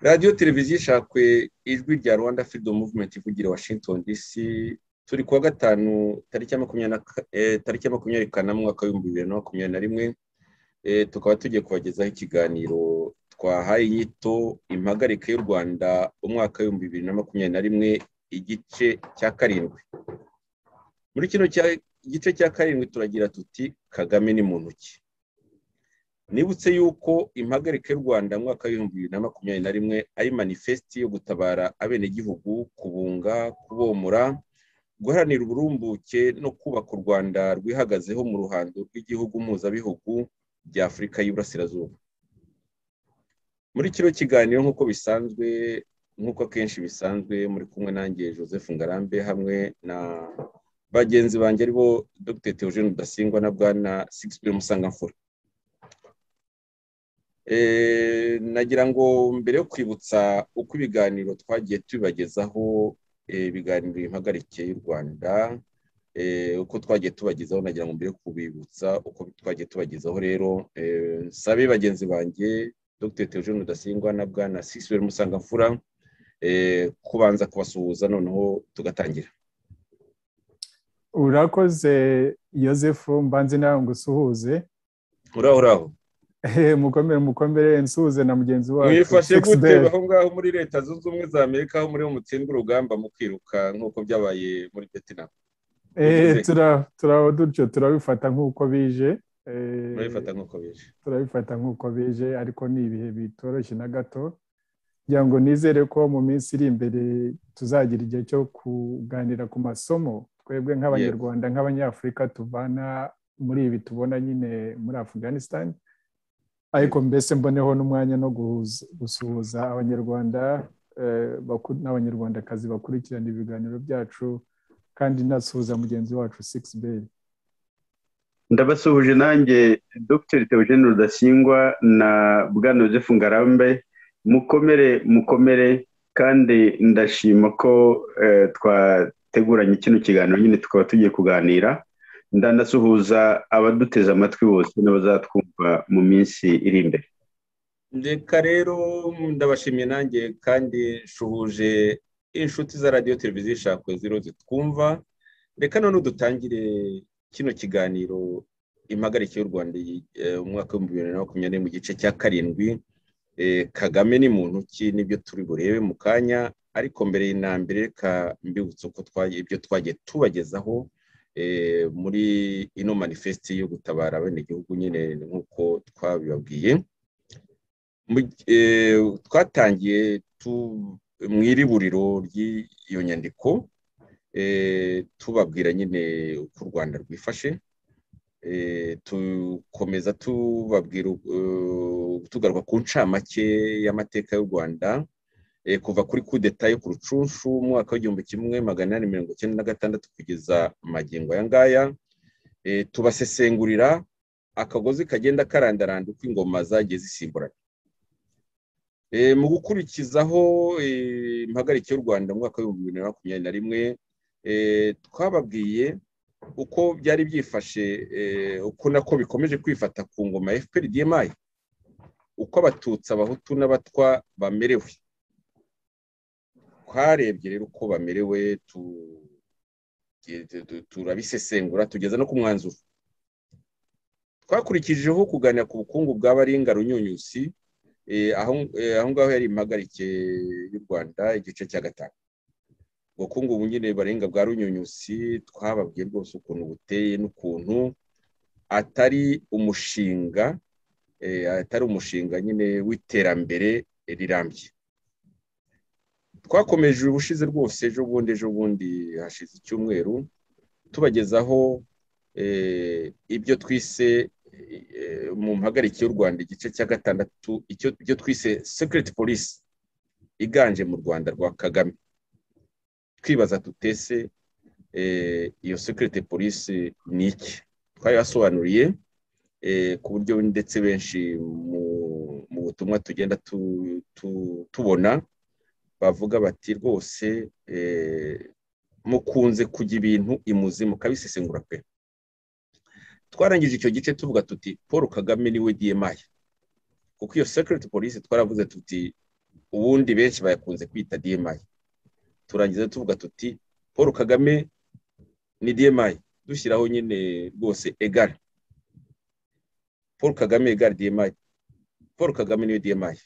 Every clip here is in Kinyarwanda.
radiyo televiziyo ishakwe ijwi rya rwanda fido muvumenti ivugira washington dc turi kuwa gatanu tariki ya makumyabiri kanama umwaka w'ibihumbi bibiri na makumyabiri na rimwe tukaba tugiye kubagezaho ikiganiro twahaye inyito impagarike y'u rwanda umwaka w'ibihumbi bibiri na makumyabiri na rimwe igice cya karindwi muri kino gice cya karindwi turagira tuti kagame ni muntu ki nibutse yuko impagarike y'u rwanda mu mwaka w'ibihumbi bibiri na makumyabiri na rimwe ari manifesiti yo gutabara abenegihugu kubunga kubomora guharanira uburumbuke no kubaka u rwanda rwihagazeho mu ruhando rw'igihugu mpuzabihugu bya afurika y'iburasirazuba muri kino kiganiro nk'uko bisanzwe nk'uko akenshi bisanzwe muri kumwe nanjye joseph ngarambe hamwe na bagenzi banjye aribo dr teogene rudasingwa na bwana sigisibe musangamfura nagira ngo mbere yo kwibutsa uko ibiganiro twagiye tubibagezaho ibiganiro bihagarike y'u rwanda uko twagiye tubagezaho nagira ngo mbere yo kubibutsa uko twagiye tubagezaho rero nsabe bagenzi banjye dr teogene rudasingwa na bwana sigisibe musangamfura kubanza kubasuhuza noneho tugatangira urakoze yosefu mbanze nawe ngo usuhuze uraho uraho mukomere mukomere nsuhuze na mugenzi wacu mwifashe gute aho ngaho muri leta zunze ubumwe za amerika aho muri mutsindwa urugamba mu kwiruka nk'uko byabaye muri vietnam turaho dutyo turabifata nk'uko bije turabifata nk'uko bije turabifata nk'uko bije ariko ni ibihe bitoroshye na gato kugira ngo nizere ko mu minsi iri imbere tuzagira igihe cyo kuganira ku masomo twebwe nk'abanyarwanda nk'abanyafurika tuvana muri ibi tubona nyine muri afganisitani ariko mbese mboneho n'umwanya no gusuhuza abanyarwanda n'abanyarwandakazi bakurikirana ibiganiro byacu kandi nasuhuza mugenzi wacu sigisi beyi ndabasuhuje nanjye dr teogene rudasingwa na bwana joseph ngarambe mukomere mukomere kandi ndashima ko twateguranye kino kiganiro nyine tukaba tugiye kuganira ndanasuhuza abaduteze amatwi bose n'abazatwumva mu minsi iri imbere reka rero ndabashimiye nanjye kandi nshuhuje inshuti za radiyo televiziyo ishakwe zero zitwumva reka none dutangire kino kiganiro impagarike y'u rwanda umwaka w'ibihumbi bibiri na makumyabiri mu gice cya karindwi kagame ni muntu ki nibyo turi burebe mu kanya ariko mbere na mbere reka mbibutse uko ibyo twagiye tubagezaho muri ino manifesti yo gutabara abenegihugu nyine nk'uko twabibabwiye twatangiye mu iriburiro ry'iyo nyandiko tubabwira nyine uko u rwanda rwifashe tukomeza tubabwira tugaruka ku ncamake y'amateka y'u rwanda kuva kuri kudeta yo ku rucunshu umwaka w'igihumbi kimwe magana inani mirongo icyenda na gatandatu kugeza magingo aya ngaya tubasesengurira akagozi kagenda karandaranda uko ingoma zagiye zisimburana mu gukurikizaho impagarike y'u rwanda mu mwaka w'ibihumbi bibiri na makumyabiri na rimwe twababwiye uko byari byifashe uko nako bikomeje kwifata ku ngoma ya fpr dmi uko abatutsi abahutu n'abatwa bamerewe twarebye rero uko bamerewe turabisesengura tugeza no ku mwanzuro twakurikijeho kuganira ku bukungu bw'abaringa runyunyusi aho ngaho yari impagarike y'u rwanda igice cya gatanu ubukungu nyine barenga bwa runyunyusi twababwiye rwose ukuntu buteye n'ukuntu atari umushinga atari umushinga nyine w'iterambere rirambye twakomeje ubushize rwose ejo bundi ejo bundi hashize icyumweru tubagezaho ibyo twise mu mpagarike y'u rwanda igice cya gatandatu ibyo twise sekiriti polisi iganje mu rwanda rwa kagame twibaza tutese iyo sekiriti polisi ni iki twayasobanuriye ku buryo ndetse benshi mu butumwa tugenda tubona bavuga bati rwose mukunze kujya ibintu imuzi mukabisesengura pe twarangije icyo gice tuvuga tuti paul kagame niwe dmi kuko iyo sekiriti polisi twaravuze tuti ubundi benshi bayakunze kwita demayi turangiza tuvuga tuti paul kagame ni demayi dushyiraho nyine rwose egari paul kagame egari demayi paul kagame niyo demayi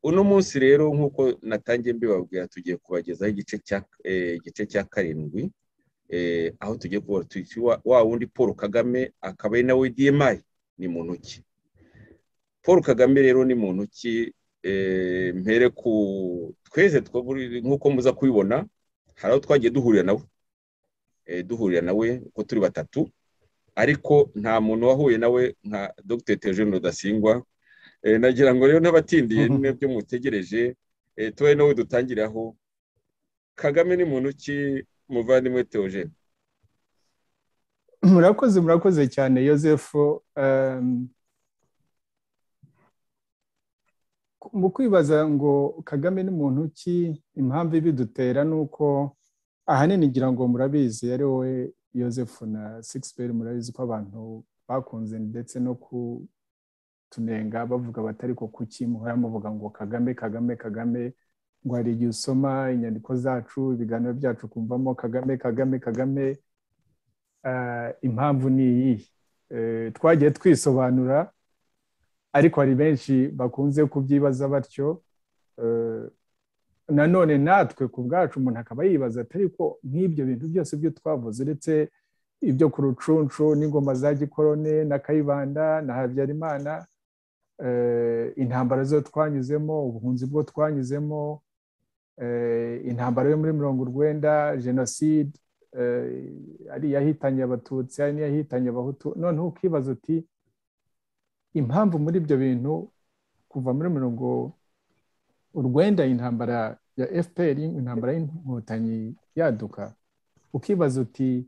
uno munsi rero nk'uko natangiye mbibabwira tugiye kubagezaho igice cya karindwi aho tugiye kubona wa wundi paul kagame akaba ari nawe demayi ni muntu ki paul kagame rero ni muntu ki mpere ku twese nk'uko muza kubibona hari aho twagiye duhurira nawe duhurira nawe uko turi batatu ariko nta muntu wahuye nawe nka dr tejeni rudasingwa nagira ngo rero n'abatindiye n'ibyo mutegereje tube nawe dutangiraho kagame ni muntu ki muvandimwe teogene murakoze murakoze cyane Joseph mu kwibaza ngo kagame ni muntu ki impamvu ibidutera ni uko ahanini ngira ngo murabizi ari wowe Joseph na sixperi murabizi ko abantu bakunze ndetse no kutunenga bavuga batari ko kuki muhora muvuga ngo kagame kagame kagame ngo hari igihe usoma inyandiko zacu ibiganiro byacu kumvamo kagame kagame kagame impamvu ni iyi twagiye twisobanura ariko hari benshi bakunze kubyibaza batyo nanone natwe ku bwacu umuntu akaba yibaza atari ko nk'ibyo bintu byose byo twavuze uretse ibyo ku rucunshu n'ingoma za gikorone na kayibanda na habyarimana intambara zo twanyuzemo ubuhunzi bwo twanyuzemo intambara yo muri mirongo urwenda jenoside ari iyahitanye abatutsi ari n'iyahitanye abahutu noneho ukibaza uti impamvu muri ibyo bintu kuva muri mirongo urwenda intambara ya fpr intambara y'inkotanyi yaduka ukibaza uti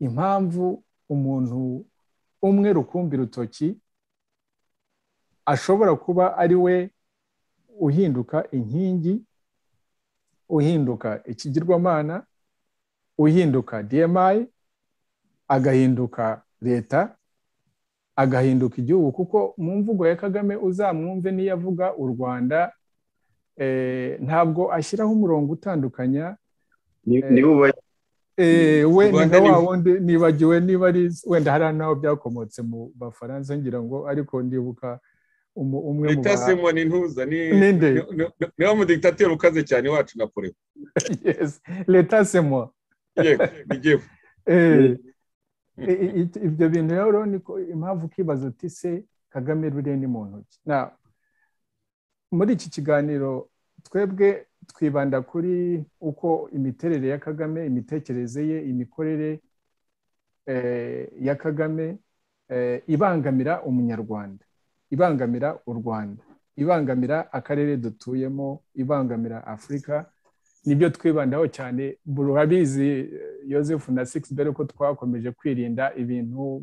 impamvu umuntu umwe rukumbi rutoki ashobora kuba ari we uhinduka inkingi uhinduka ikigirwamana uhinduka dmi agahinduka leta agahinduka igihugu kuko mu mvugo ya kagame uzamwumve n'iyo avuga u rwanda ntabwo ashyiraho umurongo utandukanya we na wa wundi nibagiwe niba ari wenda hari n'aho byakomotse mu bafaransa ngira ngo ariko ndibuka umwe mu leta simba ni ntuza ni wo mudigitateri ukaze cyane iwacu na pure leta simba yego ibyo bintu rero niko impamvu ukibaza uti se kagame ruriya ni mu ntoki muri iki kiganiro twebwe twibanda kuri uko imiterere ya kagame imitekerereze ye imikorere ya kagame ibangamira umunyarwanda ibangamira u rwanda ibangamira akarere dutuyemo ibangamira afurika nibyo twibandaho cyane burabizi Joseph na bere ko twakomeje kwirinda ibintu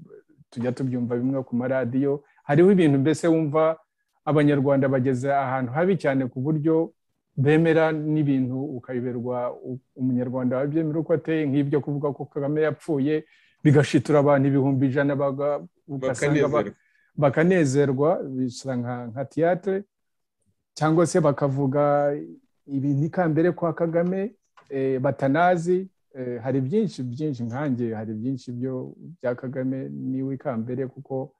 tujya tubyumva bimwe ku maradiyo hariho ibintu mbese wumva abanyarwanda bageze ahantu habi cyane ku buryo bemera n'ibintu ukabiberwa umunyarwanda wabyemera uko ateye nk'ibyo kuvuga ko kagame yapfuye bigashitura abantu ibihumbi ijana bakanezerwa bisa nka tiyatire cyangwa se bakavuga ibi ni kambere kwa kagame batanazi hari byinshi byinshi nkange hari byinshi byo bya kagame niwe ikambere kuko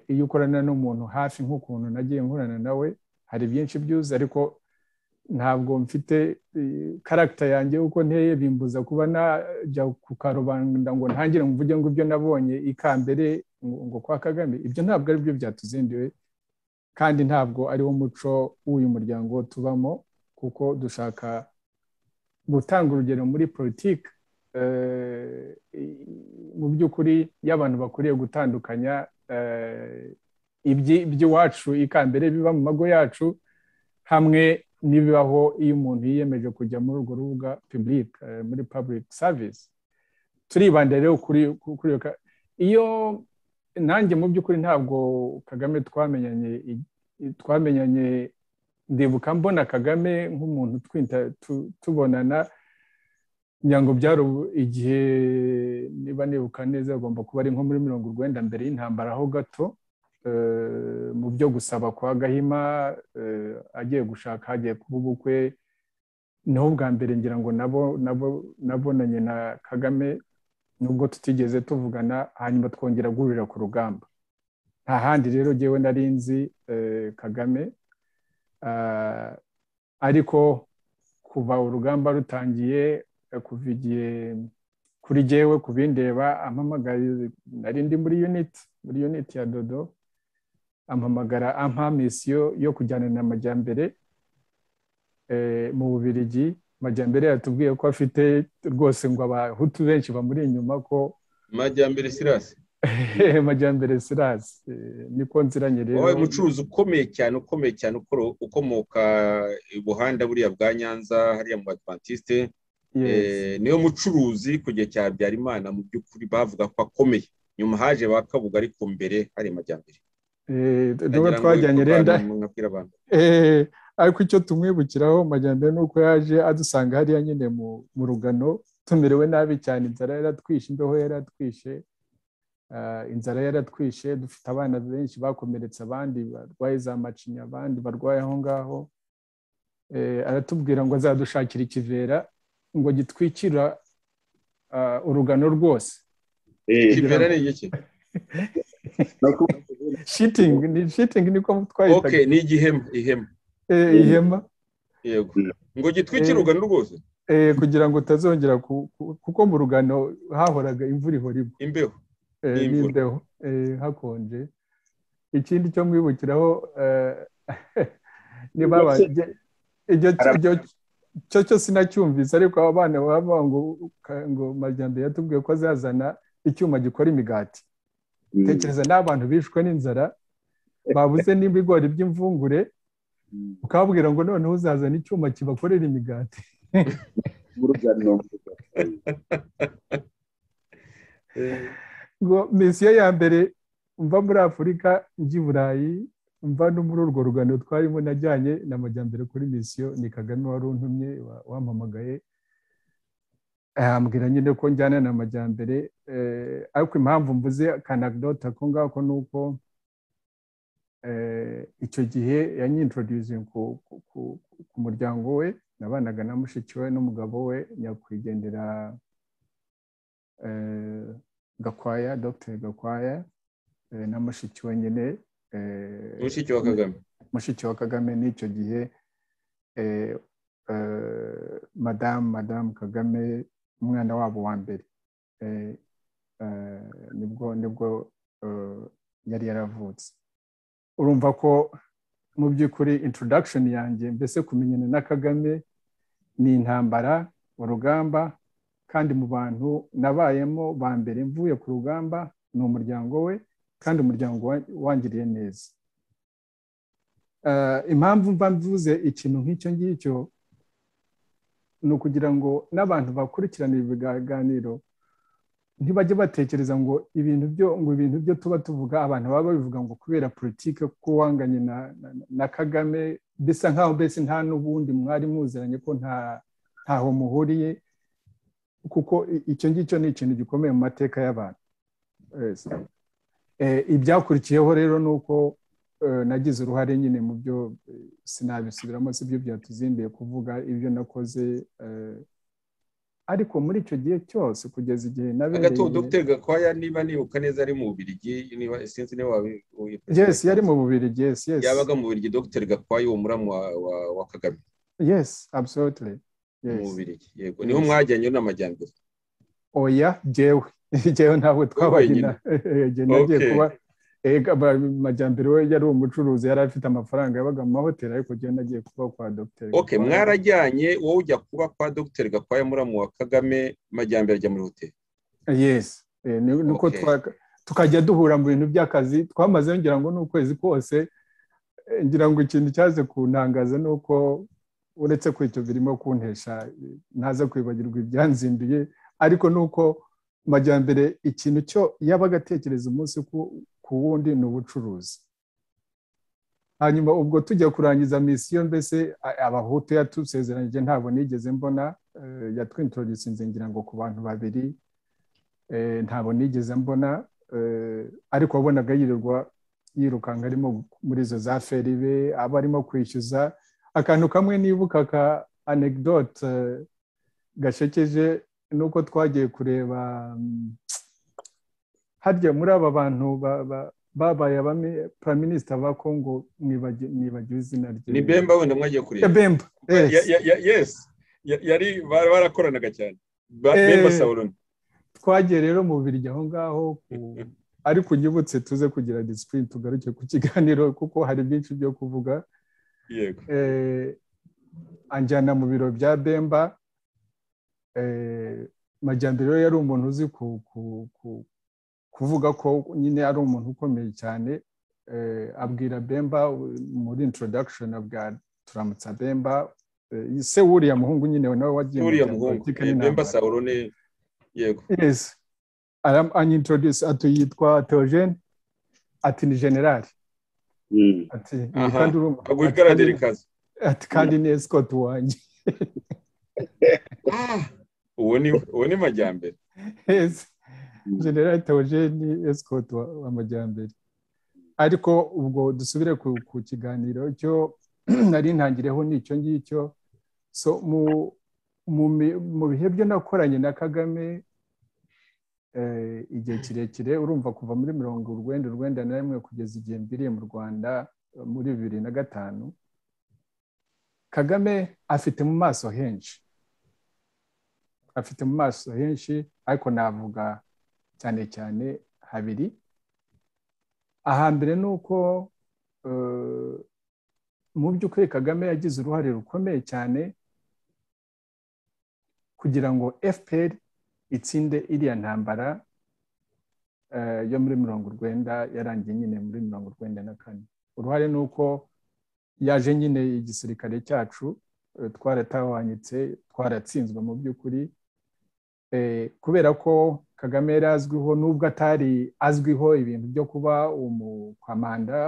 iyo ukorana n'umuntu hafi nk'ukuntu nagiye nkorana nawe hari byinshi byuze ariko ntabwo mfite karagita yanjye uko nteye bimbuza kuba najya ku karubanda ngo ntangire mvuge ngo ibyo nabonye ikambere ngo kwa kagame ibyo ntabwo ari byo byatuzindiwe kandi ntabwo ariwo muco w'uyu muryango tubamo kuko dushaka gutanga urugero muri politiki mu by'ukuri iyo abantu bakwiriye gutandukanya iby'iwacu ikambere biba mu mago yacu hamwe n'ibibaho iyo umuntu yiyemeje kujya muri urwo rubuga pibulike muri public service turibanda rero kuri iyo nanjye mu by'ukuri ntabwo kagame twamenyanye twamenyanye ndibuka mbona kagame nk'umuntu tubonana ngira ngo byari igihe niba nibuka neza agomba kuba ari nko muri mirongo urwenda mbere y'intambara ho gato mu byo gusaba kwa gahima agiye gushaka hagiye kuba ubukwe niho bwa mbere ngira ngo nabo nabo nabonanye na kagame nubwo tutigeze tuvugana hanyuma twongera guhurira ku rugamba nta handi rero ngewe nari nzi kagame ariko kuva urugamba rutangiye kuva igihe kuri ngewe ku bindeba ampamagara nari ndi muri yuniti muri yuniti ya dodo ampamagara ampa misiyo yo kujyana na majyambere mu bubirigi majyambere yatubwiye ko afite rwose ngo abahutu benshi bamuri inyuma ko majyambere sirasi majyambere sirasi niko nziranye rero wabaye umucuruzi ukomeye cyane ukomeye cyane ukomoka i buhanda buriya bwa nyanza hariya mu badivantiste niyo mucuruzi ku gihe cya habyarimana mu by'ukuri bavuga ko akomeye nyuma haje ba kabuga ariko mbere hari majyambere nubwo twajyanye renda ariko icyo tumwibukiraho majyambere ni uko yaje adusanga hariya nyine mu rugano tumerewe nabi cyane inzara yaratwishe imbeho yaratwishe inzara yaratwishe dufite abana benshi bakomeretse abandi barwaye za macinya abandi barwaye aho ngaho aratubwira ngo azadushakira ikivera ngo gitwikira urugano rwose ikivera ni igiki shitingi ni shitingi niko twahitaga ni igihema ihema ihema yego ngo gitwikire urugano rwose kugira ngo utazongera kuko mu rugano hahoraga imvura ihora igwa imbeho n'imbeho hakonje ikindi cyo mwibukiraho niba cyo cyo sinacyumvise ariko aba bana bavuga ngo ngo majyambere yatubwiye ko azazana icyuma gikora imigati tekereza n'abantu bishwe n'inzara babuze n'ibigori by'imvungure ukababwira ngo noneho uzazana icyuma kibakorera imigati ngo misiyo ya mbere mva muri afurika njya i burayi mva no muri urwo rugano twarimo najyanye na majyambere kuri misiyo ni kagame wari untumye wampamagaye ahambwira nyine ko njyana na majyambere ariko impamvu mvuze akanagidota ko ngako ni uko icyo gihe yanyintroduce ku muryango we nabanaga na mushiki we n'umugabo we nyakwigendera gakwaya dogiteri gakwaya na mushiki we nyine mushiki wa kagame mushiki wa kagame n'icyo gihe madamu madamu kagame umwana wabo wa mbere nibwo nibwo yari yaravutse urumva ko mu by'ukuri introduction yanjye mbese kumenyana na kagame ni intambara urugamba kandi mu bantu nabayemo ba mbere mvuye ku rugamba ni umuryango we kandi umuryango wangiriye neza impamvu mba mvuze ikintu nk'icyo ngicyo ni ukugira ngo n'abantu bakurikirana ibiganiro ntibajye batekereza ngo ibintu byo ngo ibintu byo tuba tuvuga abantu baba babivuga ngo kubera politiki ko wanganye na kagame bisa nk'aho mbese nta n'ubundi mwari muziranye ko ntaho muhuriye kuko icyo ngicyo ni ikintu gikomeye mu mateka y'abantu ibyakurikiyeho rero ni uko nagize uruhare nyine mu byo sinabisubiramo si byo byatuzindiye kuvuga ibyo nakoze ariko muri icyo gihe cyose kugeza igihe nabereye gato dogiteri gakwaya niba nibuka neza ari mu bubirigi niba sinzi niba yesi yari mu bubirigi yesi yesi yabaga mu bubirigi dogiteri gakwaya uwo muramu wa kagame yesi absolutely mu bubirigi yego niho mwajyanye n'amajyambere oya jyewe jyewe ntabwo twabagina nagiye kuba amajyambere we yari umucuruzi yari afite amafaranga yabaga mu mahoteli ariko agenda agiye kuba kwa dogiteri oke mwarajyanye wowe ujya kuba kwa dogiteri gakwaya muramu wa kagame majyambere ajya muri hoteli yesi nuko tukajya duhura mu bintu by'akazi twamaze ngira ngo ni ukwezi kose ngira ngo ikintu cyaze kuntangaza ni uko uretse ko icyo birimo kuntesha ntaza kwibagirwa ibyanzinduye ariko ni uko majyambere ikintu cyo yabaga atekereza umunsi ku wundi ni ubucuruzi hanyuma ubwo tujya kurangiza misiyo mbese abahutu yatusezeranyije ntabwo nigeze mbona yatwintrodusinze ngira ngo ku bantu babiri ntabwo nigeze mbona ariko wabonaga yirirwa yirukanka arimo muri izo za feribe aba arimo kwishyuza akantu kamwe nibuka ka anegdote gashekeje ni uko twagiye kureba harya muri aba bantu babaye minisita ba kongo mwibagiwe izina rye ni bemba wenda mwagiye kureba bemba yesi yari barakoranaga cyane bemba sawuroni twagiye rero mu biryo aho ngaho ariko unyibutse tuze kugira disipurine tugaruke ku kiganiro kuko hari byinshi byo kuvuga yego anjyana mu biro bya bemba majyambere yari umuntu uzi kuvuga ko nyine ari umuntu ukomeye cyane abwira bemba muri introduction abwira turamutsa bemba se wuriya muhungu nyine nawe wagiye wuriya muhungu bemba sawuroni yego yes anyintroduce ati yitwa teogene ati ni generali ati kandi aguhagararira ikaze ati kandi ni esikoti wanjye uwo ni majyambere yes generali teogene esikoti wa majyambere ariko ubwo dusubire ku kiganiro cyo nari ntangireho n'icyo ngicyo so mu mu bihe byo nakoranye na kagame igihe kirekire urumva kuva muri mirongo urwenda urwenda na rimwe kugeza igihe mbiriye mu rwanda muri bibiri na gatanu kagame afite mu maso henshi afite mu maso henshi ariko navuga cyane cyane habiri ahambere ni uko mu by'ukuri kagame yagize uruhare rukomeye cyane kugira ngo fpr itsinde iriya ntambara yo muri mirongo urwenda yarangiye nyine muri mirongo urwenda na kane uruhare ni uko yaje nyine igisirikare cyacu twaratahwanyitse twaratsinzwe mu by'ukuri kubera ko kagame yari azwiho n'ubwo atari azwiho ibintu byo kuba umukwamanda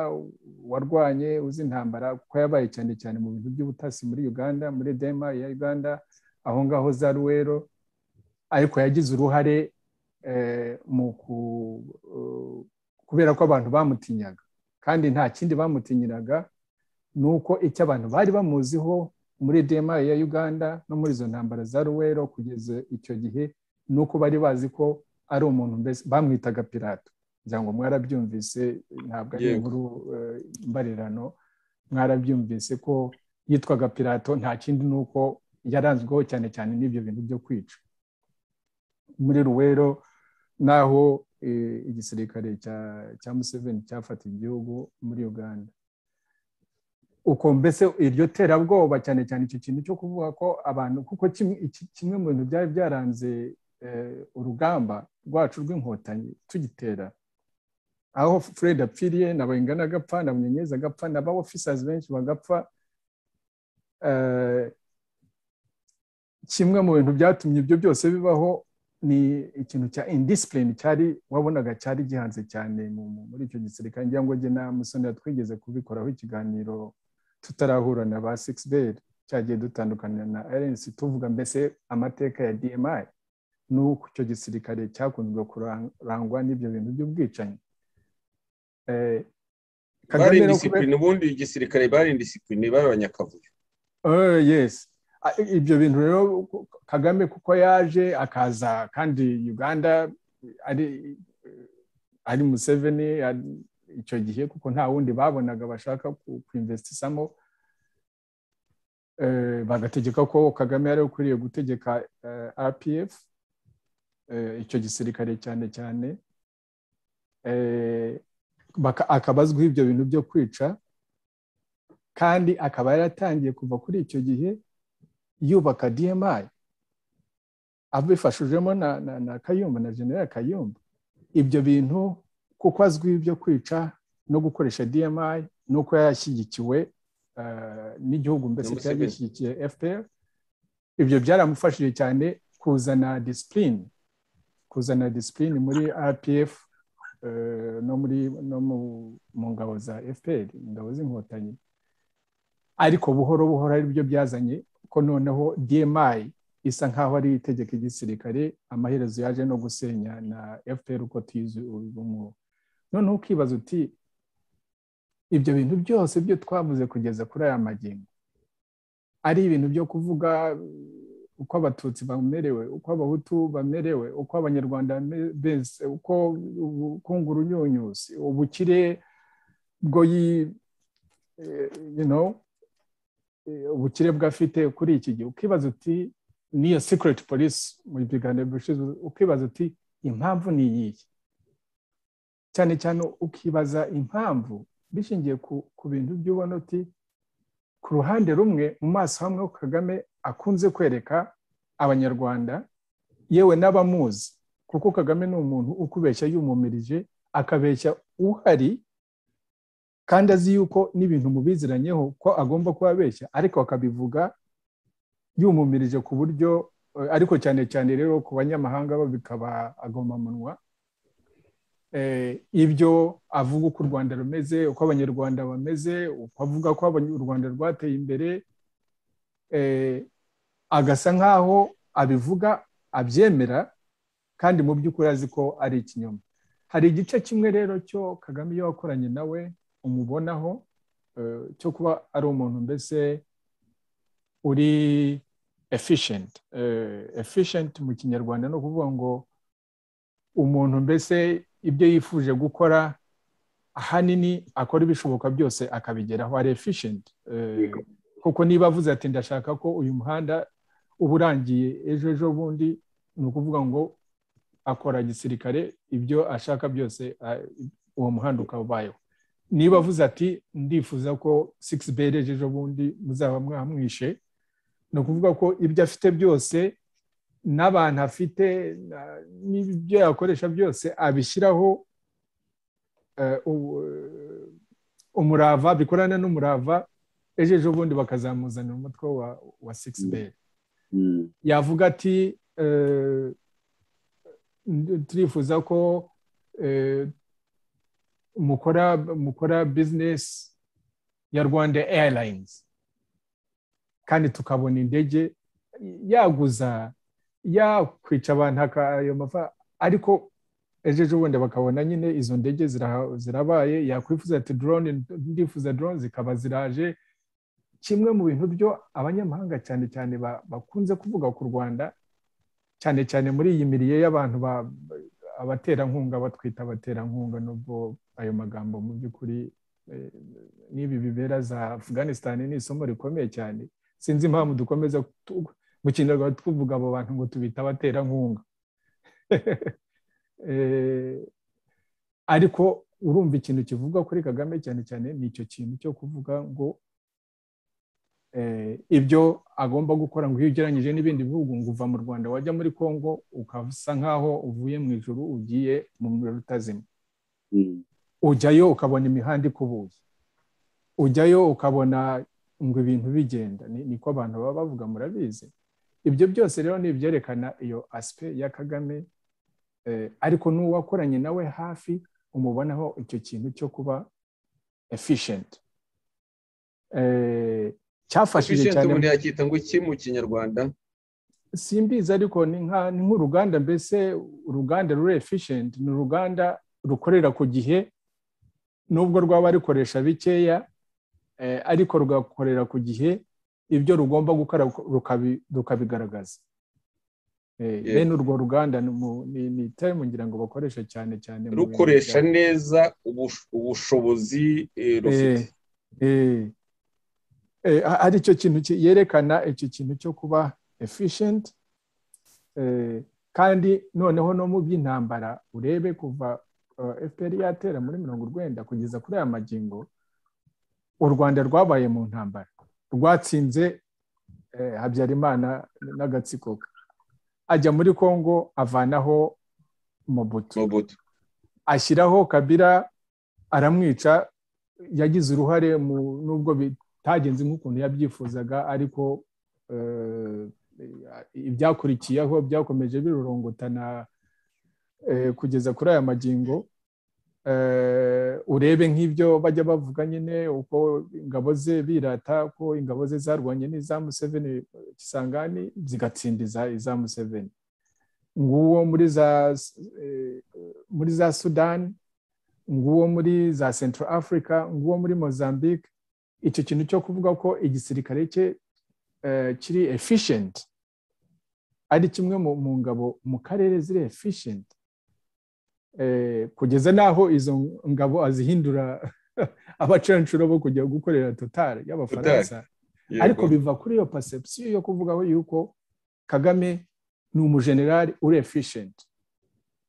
warwanye uzi intambara kuko yabaye cyane cyane mu bintu by'ubutasi muri uganda muri dema ya uganda aho ngaho za ruwero ariko yagize uruhare mu kubera ko abantu bamutinyaga kandi nta kindi bamutinyiraga ni uko icyo abantu bari bamuziho muri dema ya uganda no muri izo ntambara za ruwero kugeza icyo gihe ni uko bari bazi ko ari umuntu mbese bamwitaga pirato kugira ngo mwarabyumvise ntabwo ari inkuru mbarirano mwarabyumvise ko yitwaga pirato nta kindi ni uko yaranzweho cyane cyane n'ibyo bintu byo kwica muri ruwero naho igisirikare cya museveni cyafata igihugu muri uganda uko mbese iryo terabwoba cyane cyane icyo kintu cyo kuvuga ko abantu kuko kimwe mu bintu byari byaranze urugamba rwacu rw'inkotanyi tugitera aho fred apfiriye na bayingana agapfa na munyenyezi agapfa na ba ofisazi benshi bagapfa kimwe mu bintu byatumye ibyo byose bibaho ni ikintu cya indisipurine cyari wabonaga cyari gihanze cyane muri icyo gisirikare ngira ngo njye na musonera twigeze kubikoraho ikiganiro tutarahura na ba sigisi beri cyagiye dutandukana na erensi tuvuga mbese amateka ya dmi n'uko icyo gisirikare cyakunzwe kurangwa n'ibyo bintu by'ubwicanyi bari indisipurine ubundi igisirikare bari indisipurine bari abanyakavuyo yesi ibyo bintu rero kagame kuko yaje akaza kandi uganda ari museveni icyo gihe kuko nta wundi babonaga bashaka kwinvestisamo bagategeka ko kagame yari ukwiriye gutegeka rpf icyo gisirikare cyane cyane akaba azwiho ibyo bintu byo kwica kandi akaba yaratangiye kuva kuri icyo gihe yubaka dmi abifashijemo na na kayumba na general kayumba ibyo bintu kuko azwiho ibyo kwica no gukoresha dmi nuko yashyigikiwe n'igihugu mbese cyari gishyigikiye fpr ibyo byaramufashije cyane kuzana disipurine kuzana disipurine muri rpf no muri no mu ngabo za fpr ingabo z'inkotanyi ariko buhoro buhoro ari byo byazanye ko noneho dmi isa nkaho ari itegeko igisirikare amaherezo yaje no gusenya na fpr uko tuyizi ubu ngubu noneho ukibaza uti ibyo bintu byose byo twavuze kugeza kuri aya magingo ari ibintu byo kuvuga uko abatutsi bamerewe uko abahutu bamerewe uko abanyarwanda bese uko ubukungu runyunyuzi ubukire bwoyi ubukire bwafite kuri iki gihe ukibaza uti niyo secret police mu biganiro bishize ukibaza uti impamvu ni iyihe cyane cyane ukibaza impamvu bishingiye ku bintu by'ubona uti ku ruhande rumwe mu maso hamwe kagame akunze kwereka abanyarwanda yewe n'abamuzi kuko kagame ni umuntu ukubeshya yumumirije akabeshya uhari kandi azi yuko n'ibintu mubiziranyeho ko agomba kubabeshya ariko akabivuga yumumirije ku buryo ariko cyane cyane rero ku banyamahanga bo bikaba agomamunwa ibyo avuga uko u rwanda rumeze uko abanyarwanda bameze uko avuga ko u rwanda rwateye imbere agasa nk'aho abivuga abyemera kandi mu by'ukuri azi ko ari ikinyoma hari igice kimwe rero cyo kagame iyo wakoranye nawe umubonaho cyo kuba ari umuntu mbese uri efishenti efishenti mu kinyarwanda ni ukuvuga ngo umuntu mbese ibyo yifuje gukora ahanini akora ibishoboka byose akabigeraho ari efishenti kuko niba avuze ati ndashaka ko uyu muhanda uba urangiye ejo ejo bundi ni ukuvuga ngo akora gisirikare ibyo ashaka byose uwo muhanda ukaba ubayeho niba avuze ati ndifuza ko sikisi beri ejo ejo bundi muzaba mwamwishe ni ukuvuga ko ibyo afite byose n'abantu afite n'ibyo yakoresha byose abishyiraho umurava bikorana n'umurava ejo ejo bundi bakazamuzanira umutwe wa sikisi beri yavuga ati turifuza ko mukora bizinesi ya rwanda eyarayinizi kandi tukabona indege yaguza yakwica abantu ayo mafa ariko ejo ejo bundi bakabona nyine izo ndege zirabaye yakwifuza ati dorone ndifuza dorone zikaba ziraje kimwe mu bintu byo abanyamahanga cyane cyane bakunze kuvuga ku rwanda cyane cyane muri iyi miriye y'abantu abaterankunga batwita abaterankunga nubwo ayo magambo mu by'ukuri n'ibi bibera za afganisitani ni isomo rikomeye cyane sinzi impamvu dukomeza mu kinyarwanda tuvuga abo bantu ngo tubita abaterankunga ariko urumva ikintu kivugwa kuri kagame cyane cyane ni icyo kintu cyo kuvuga ngo ibyo agomba gukora ngo iyo ugereranyije n'ibindi bihugu ngo uva mu rwanda wajya muri congo ukasa nk'aho uvuye mu ijoro ugiye mu muriro utazima ujyayo ukabona imihanda ikubuye ujyayo ukabona ngo ibintu bigenda niko abantu baba bavuga murabizi ibyo byose rero ni ibyerekana iyo asipe ya kagame ariko n'uwakoranye nawe hafi umubonaho icyo kintu cyo kuba efishenti cyafashije cyane umuntu yacyita ngo iki mu kinyarwanda simbizi ariko ni nk'uruganda mbese uruganda ruri efishenti ni uruganda rukorera ku gihe nubwo rwaba rukoresha bikeya ariko rugakorera ku gihe ibyo rugomba gukora rukabigaragaza bene urwo ruganda ni itemu ngira ngo bakoresha cyane cyane rukoresha neza ubushobozi rufite hari icyo kintu yerekana icyo kintu cyo kuba efishenti kandi noneho no mu by'intambara urebe kuva fpr yatera muri mirongo urwenda kugeza kuri aya magingo u rwanda rwabaye mu ntambara rwatsinze habyarimana n'agatsiko ajya muri congo avanaho mobutu ashyiraho kabira aramwica yagize uruhare mu nubwo bitagenze nk'ukuntu yabyifuzaga ariko ibyakurikiyeho byakomeje birurongotana kugeza kuri aya magingo urebe nk'ibyo bajya bavuga nyine uko ingabo ze birata ko ingabo ze zarwanye n'iza museveni kisangani zigatsinda iza museveni nguwo muri za sudani nguwo muri za central africa nguwo muri mozambique icyo kintu cyo kuvuga ko igisirikare cye kiri efishenti ari kimwe mu ngabo mu karere ziri efishenti kugeza n'aho izo ngabo azihindura abacancuro bo kujya gukorera totari y'abafaransa ariko biva kuri iyo perception yo kuvuga yuko kagame ni umujenerali uri efishenti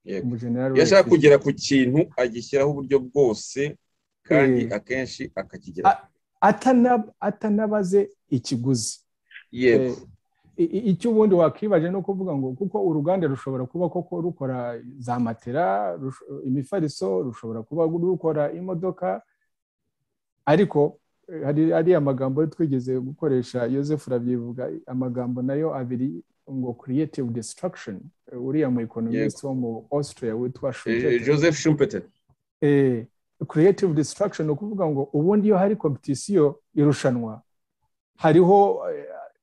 iyo ashaka kugera ku kintu agishyiraho uburyo bwose kandi akenshi akakigera atanabaze ikiguzi yego icyo ubundi wakwibaje ni ukuvuga ngo kuko uruganda rushobora kuba koko rukora za matera imifariso rushobora kuba rukora imodoka ariko hari amagambo twigeze gukoresha Yosef urabyivuga amagambo nayo abiri ngo creative destruction uriya mu economist wo mu Austria witwa Joseph Schumpeter eh creative destruction ukuvuga ngo ubundi iyo hari competition irushanwa hariho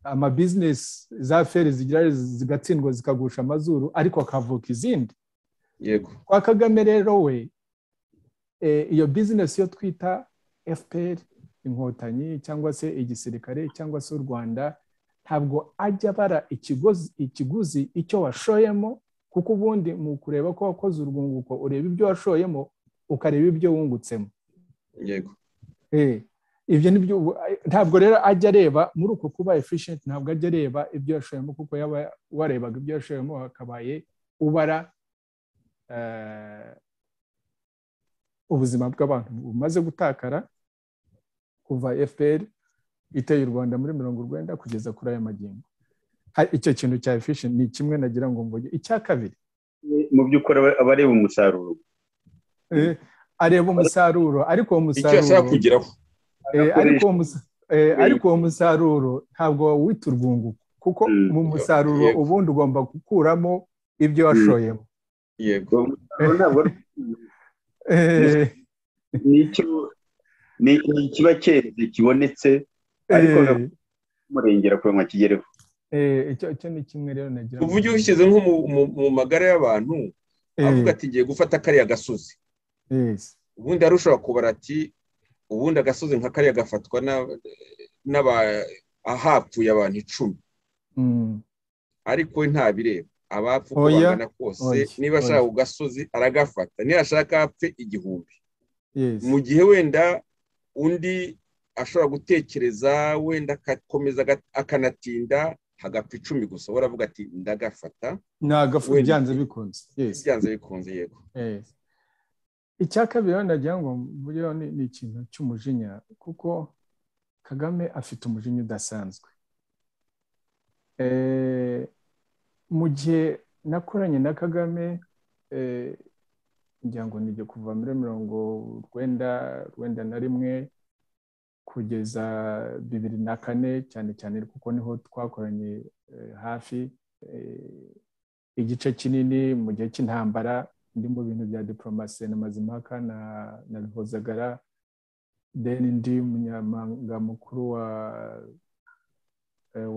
ama business za feri zigira zigatsindwa zikagusha amazuru ariko akavuka izindi yego kwa Kagame rero we iyo business yo twita FPR inkotanyi cyangwa se igisirikare cyangwa se u Rwanda ntabwo ajya abara ikiguzi icyo washoyemo kuko ubundi mu kureba ko wakoze urwunguko ureba ibyo washoyemo ukareba ibyo wungutsemo yego ibyo nibyo ntabwo rero ajya areba muri uko kuba efishenti ntabwo ajya areba ibyo yashoyemo kuko yaba warebaga ibyo yashoyemo hakabaye ubara ubuzima bw'abantu bumaze gutakara kuva fpr iteye u rwanda muri mirongo urwenda kugeza kuri aya magingo icyo kintu cya efishenti ni kimwe nagira ngo mvuge icya kabiri mu by'ukuri aba areba umusaruro areba umusaruro ariko uwo musaruro ariko uwo musaruro ntabwo wita urwunguko kuko mu musaruro ubundi ugomba gukuramo ibyo washoyemo yego ni ikiba cyeze kibonetse ariko umurengera kure ngo akigereho icyo ni kimwe rero nagira ngo uvuge ushyize nko mu magara y'abantu avuga ati ngiye gufata kariya gasozi ubundi hari ushobora kubara ati ubundi agasozi nka kariya gafatwa n'abahapfuye abantu icumi ariko we ntabireba abapfu uko bangana kose niba ashaka ku gasozi aragafata niyashaka apfe igihumbi mu gihe wenda undi ashobora gutekereza wenda agakomeza akanatinda hagapfa icumi gusa uravuga ati ndagafata ntagapfa byanze bikunze byanze bikunze yego icya kabiri hano nagira ngo ni ikintu cy'umujinya kuko kagame afite umujinya udasanzwe mu gihe nakoranye na kagame ngira ngo nijye kuva muri mirongo urwenda urwenda na rimwe kugeza bibiri na kane cyane cyane kuko niho twakoranye hafi igice kinini mu gihe cy'intambara ndi mu bintu bya diporomasi na mazimpaka na bihozagara deni ndi umunyamabanga mukuru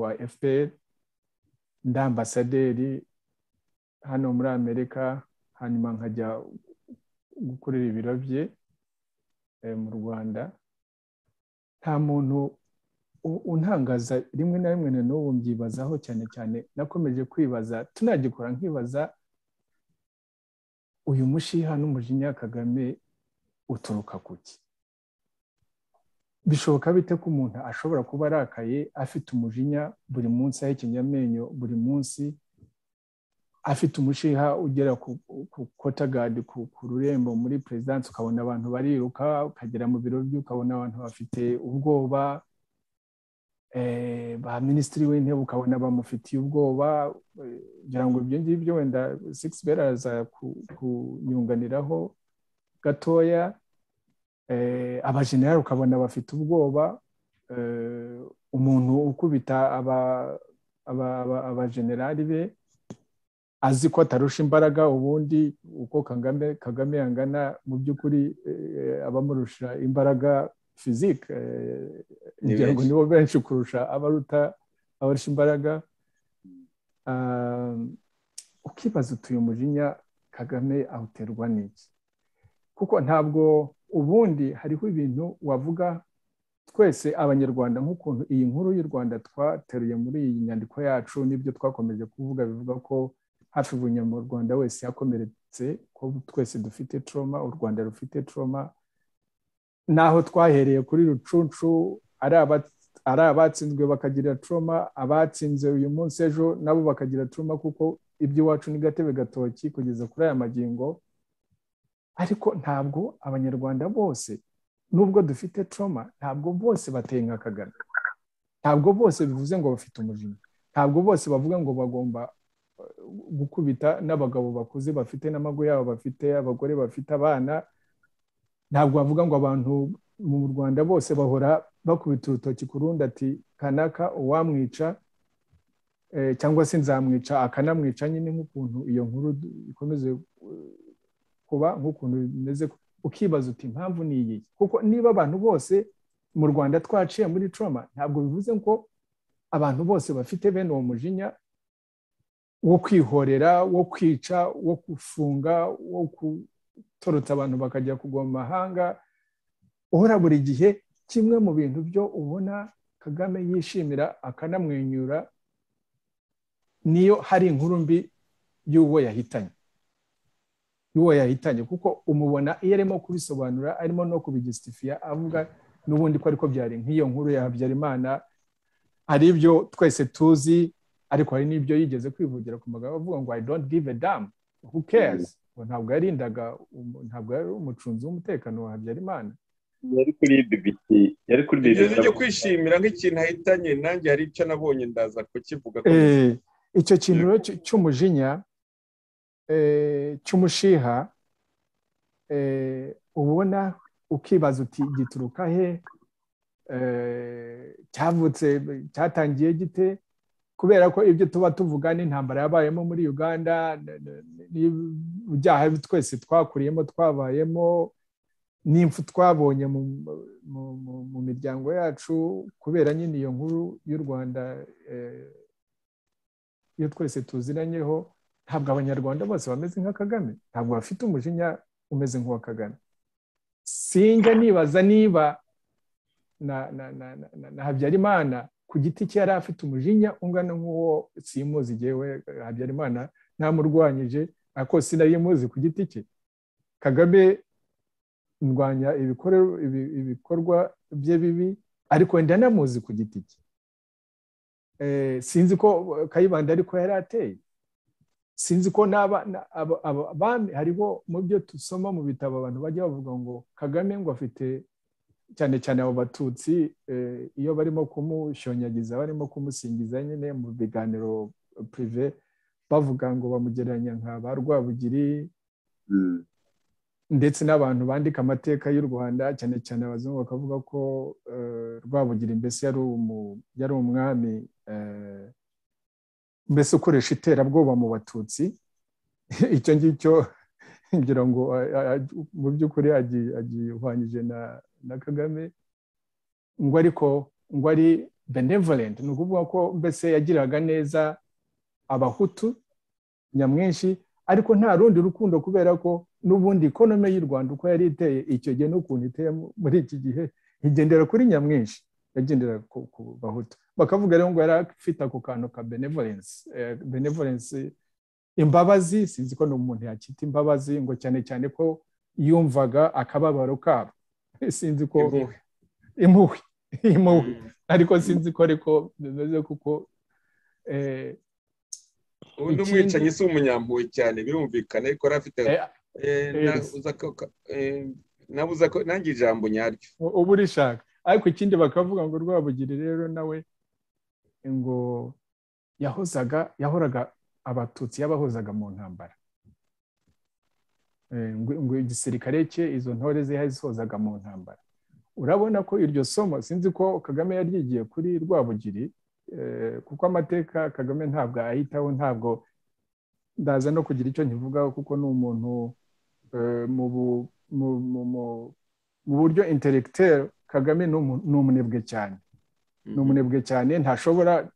wa fpr ndi ambasaderi hano muri amerika hanyuma nkajya gukorera ibiro bye mu rwanda nta muntu untangaza rimwe na rimwe na n'ubu mbyibazaho cyane cyane nakomeje kwibaza tunagikora nkibaza uyu mushiha n'umujinya kagame uturuka ku ki bishoboka bite ko umuntu ashobora kuba arakaye afite umujinya buri munsi ahekenya amenyo buri munsi afite umushiha ugera ku kotagadi ku rurembo muri perezidansi ukabona abantu bariruka ukagera mu biro bye ukabona abantu bafite ubwoba ba minisitiri w'intebe ukabona bamufitiye ubwoba kugira ngo ibyo ngibyo wenda sigisi bera araza kunyunganiraho gatoya abajenerali ukabona bafite ubwoba umuntu ukubita abajenerali be azi ko atarusha imbaraga ubundi uko kagame kagame yangana mu by'ukuri abamurusha imbaraga fizike kugira ngo nibo benshi kurusha abaruta abarusha imbaraga ukibaza utuye umujinya kagame awuterwa n'iki kuko ntabwo ubundi hariho ibintu wavuga twese abanyarwanda nk'ukuntu iyi nkuru y'u rwanda twateruye muri iyi nyandiko yacu n'ibyo twakomeje kuvuga bivuga ko hafi buri rwanda wese yakomeretse ko twese dufite troma u rwanda rufite troma naho twahereye kuri rucunshu ari abatsinzwe bakagira troma abatsinze uyu munsi ejo nabo bakagira troma kuko iby'iwacu ni gatebe gatoki kugeza kuri aya magingo ariko ntabwo abanyarwanda bose nubwo dufite troma ntabwo bose batenga kagana ntabwo bose bivuze ngo bafite umujinya ntabwo bose bavuga ngo bagomba gukubita n'abagabo bakuze bafite n'amago yabo bafite abagore bafite abana ntabwo bavuga ngo abantu mu rwanda bose bahora bakubita urutoki ku rundi ati kanaka uwamwica cyangwa se nzamwica akanamwica nyine nk'ukuntu iyo nkuru ikomeze kuba nk'ukuntu bimeze ukibaza uti impamvu ni iyi kuko niba abantu bose mu rwanda twaciye muri troma ntabwo bivuze ko abantu bose bafite bene uwo mujinya wo kwihorera wo kwica wo gufunga wo gutorotsa abantu bakajya kugwa mu mahanga uhora buri gihe kimwe mu bintu byo ubona kagame yishimira akanamwenyura niyo hari inkuru mbi y'uwo yahitanye y'uwo yahitanye kuko umubona iyo arimo kubisobanura arimo no kubigisitifiya avuga n'ubundi ko ariko byari nk'iyo nkuru ya habyarimana hari ibyo twese tuzi ariko hari n'ibyo yigeze kwivugira ku magambo avuga ngo i don't give a damn who cares ngo ntabwo yarindaga ntabwo yari umucunzi w'umutekano wa habyarimana yari kuri dibiti yari kuri dibiti cyo kwishimira nk'ikintu ahitanye nanjye hari icyo nabonye ndaza kukivuga icyo kintu cy'umujinya cy'umushiha ubona ukibaza uti gituruka he cyavutse cyatangiye gite kubera ko ibyo tuba tuvuga n'intambara yabayemo muri uganda ibyaha twese twakuriyemo twabayemo n'impfu twabonye mu miryango yacu kubera nyine iyo nkuru y'u rwanda iyo twese tuziranyeho ntabwo abanyarwanda bose bameze nka kagame ntabwo bafite umujinya umeze nk'uwa kagame sinjya nibaza niba na habyarimana ku giti cye yari afite umujinya ungana nk'uwo simuzi igihe we habyarimana ntamurwanyije ariko sinayimuzi ku giti cye kagame ndwanya ibikorwa bye bibi ariko wenda namuzi ku giti cye sinzi ko kayibanda ariko yari ateye sinzi ko n'aba hariho mu byo dusoma mu bitabo abantu bajya bavuga ngo kagame ngo afite cyane cyane abo batutsi iyo barimo kumushonyagiza barimo kumusingiza nyine mu biganiro pirive bavuga ngo bamugereranya nka ba rwabugiri ndetse n'abantu bandika amateka y'u rwanda cyane cyane abazungu bakavuga ko rwabugira mbese yari umwami mbese ukoresha iterabwoba mu batutsi icyo ngicyo ngira ngo mu by'ukuri agiye uhwanyije na kagame ngo ariko ngo ari benevolent ni ukuvuga ko mbese yagiraga neza abahutu nyamwinshi ariko nta rundi rukundo kubera ko n'ubundi ikonome y'u rwanda uko yari iteye icyo gihe n'ukuntu iteye muri iki gihe igendera kuri nyamwinshi yagendera ku bahutu bakavuga rero ngo yari afite ako kantu ka benevolensi imbabazi sinzi ko umuntu yakita imbabazi ngo cyane cyane ko yumvaga akababaro kabo sinzi ko impuhwe impuhwe ariko sinzi ko ariko bimeze kuko ubundi umwicanyi si umunyampuhwe cyane birumvikana ariko yari afite nange ijambo nyaryo uba urishaka ariko ikindi bakavuga ngo rwabugiri rero nawe ngo yahozaga yahoraga abatutsi yabahozaga mu ntambara ngo igisirikare cye izo ntore ze yazihozaga mu ntambara urabona ko iryo somo sinzi ko kagame yaryigiye kuri rwabugiri kuko amateka kagame ntabwo ayitaho ntabwo ndaza no kugira icyo nkivugaho kuko ni umuntu mu buryo interegiteri kagame ni umunebwe cyane ni umunebwe cyane ntashobora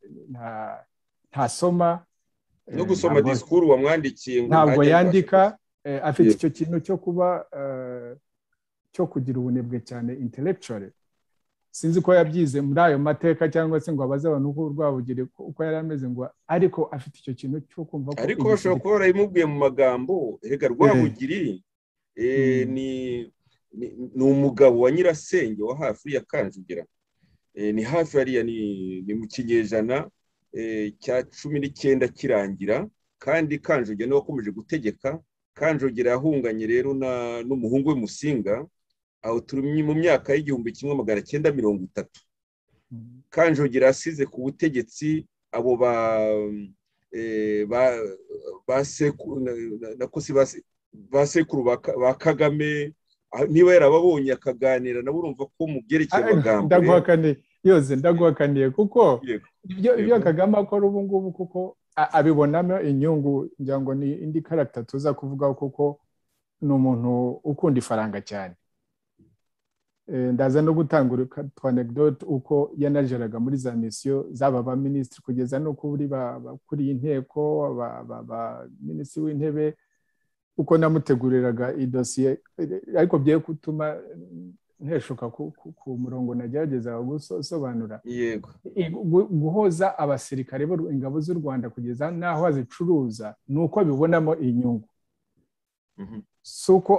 ntasoma no gusoma disikuru wamwandikiye ntabwo yandika afite icyo kintu cyo kuba cyo kugira ubunebwe cyane intellectual sinzi ko yabyize muri ayo mateka cyangwa se ngo abaze abantu uko rwabugire uko yari ameze ngo ariko afite icyo kintu cyo kumva ko ariko bashobora kuba barayimubwiye mu magambo reka rwabugiri ni ni umugabo wa nyirasenge wa hafi ya kanjugira ni hafi hariya ni mu kinyejana cya cumi n'icyenda kirangira kandi kanjugira niwe wakomeje gutegeka kanjugira yahunganye rero n'umuhungu we musinga aho turi mu myaka y'igihumbi kimwe magana cyenda mirongo itatu kanjugira asize ku butegetsi abo ba ba sekuru ba kagame niba yarababonye akaganira nabo urumva ko mu byerekeye amagambo ndaguhakaniye yose ndaguhakaniye kuko ibyo kagame akora ubu ngubu kuko abibonamo inyungu ngira ngo ni indi karagita tuza kuvugaho kuko ni umuntu ukunda ifaranga cyane ndaza no gutanga anegdote uko yanajeraga muri za misiyo zaba ba minisitiri kugeza no kuri bakuriye inteko ba minisitiri w'intebe uko namuteguriraga idosiye ariko bye gutuma nteshuka ku murongo nagerageza gusobanura guhoza abasirikare ingabo z'u rwanda kugeza n'aho azicuruza ni uko abibonamo inyungu si uko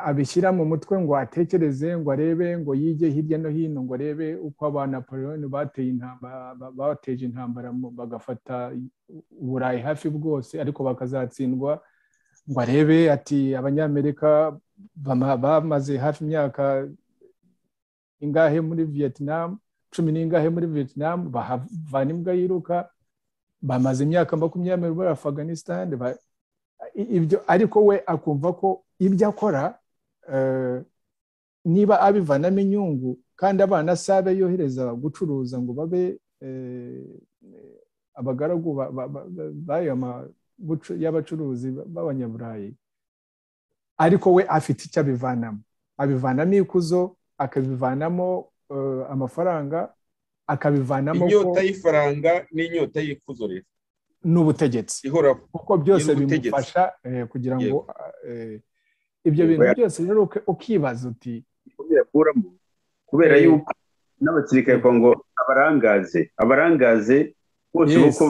abishyira mu mutwe ngo atekereze ngo arebe ngo yige hirya no hino ngo arebe uko abanapoleon bateje intambara bagafata uburayi hafi bwose ariko bakazatsindwa ngo arebe ati abanyamerika bamaze hafi imyaka ingahe muri vietnam cumi n'ingahe muri vietnam bahavana imbwa yiruka bamaze imyaka makumyabiri muri afganistan ibyo ariko we akumva ko ibyo akora niba abivanamo inyungu kandi abana sabe yohereza gucuruza ngo babe abagaragu y'abacuruzi b'abanyaburayi ariko we afite icyo abivanamo abivanamo ikuzo akabivanamo amafaranga akabivanamo inyota y'ifaranga n'inyota y'ikuzo rero n'ubutegetsi kuko byose bimufasha kugira ngo ibyo bintu byose rero ukibaza uti kubera yuko n'abasirikare ngo abarangaze abarangaze bose uko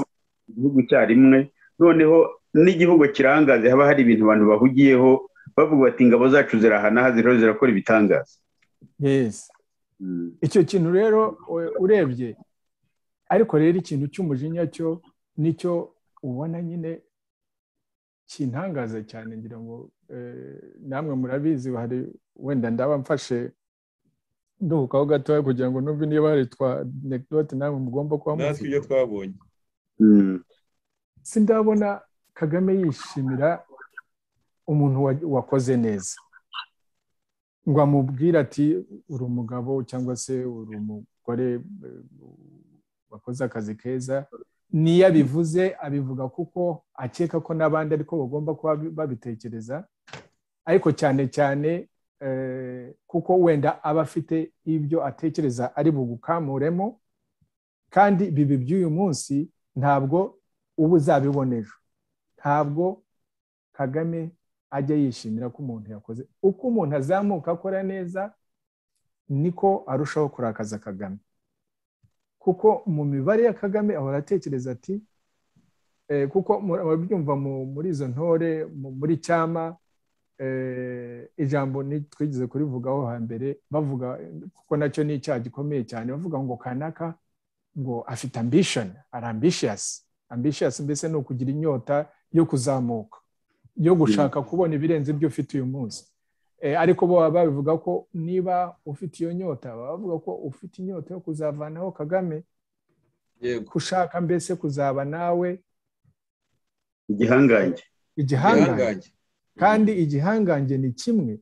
igihugu icyarimwe noneho n'igihugu kirangaze haba hari ibintu abantu bahugiyeho bavuga bati ingabo zacu zirahanaha ziriho zirakora ibitangaza icyo kintu rero urebye ariko rero ikintu cy'umujinya cyo nicyo ubona nyine kintangaza cyane ngira ngo namwe murabizi hari wenda ndaba mfashe nduhukaho gatoya kugira ngo numve niba hari twa anekdote namwe mugomba kuba muzi natwe ibyo twabonye sindabona kagame yishimira umuntu wakoze neza ngo amubwire ati uri umugabo cyangwa se uri umugore wakoze akazi keza niyo abivuze abivuga kuko akeka ko n'abandi ariko bagomba kuba babitekereza ariko cyane cyane kuko wenda aba afite ibyo atekereza ari bugukamuremo kandi bibi by'uyu munsi ntabwo uba uzabibona ejo ntabwo kagame ajya yishimira ko umuntu yakoze uko umuntu azamuka akora neza niko arushaho kurakaza kagame kuko mu mibare ya kagame ahora atekereza ati kuko murabyumva muri izo ntore muri cyama ijambo twigeze kurivugaho hambere bavuga kuko nacyo ni icyaha gikomeye cyane bavuga ngo kanaka ngo afite ambishoni ari ambishiyasi ambishiyasi mbese ni ukugira inyota yo kuzamuka yo gushaka kubona ibirenze ibyo ufite uyu munsi ariko bo baba babivuga ko niba ufite iyo nyota baba bavuga ko ufite inyota yo kuzavanaho kagame gushaka mbese kuzaba nawe igihangange igihangange kandi igihangange ni kimwe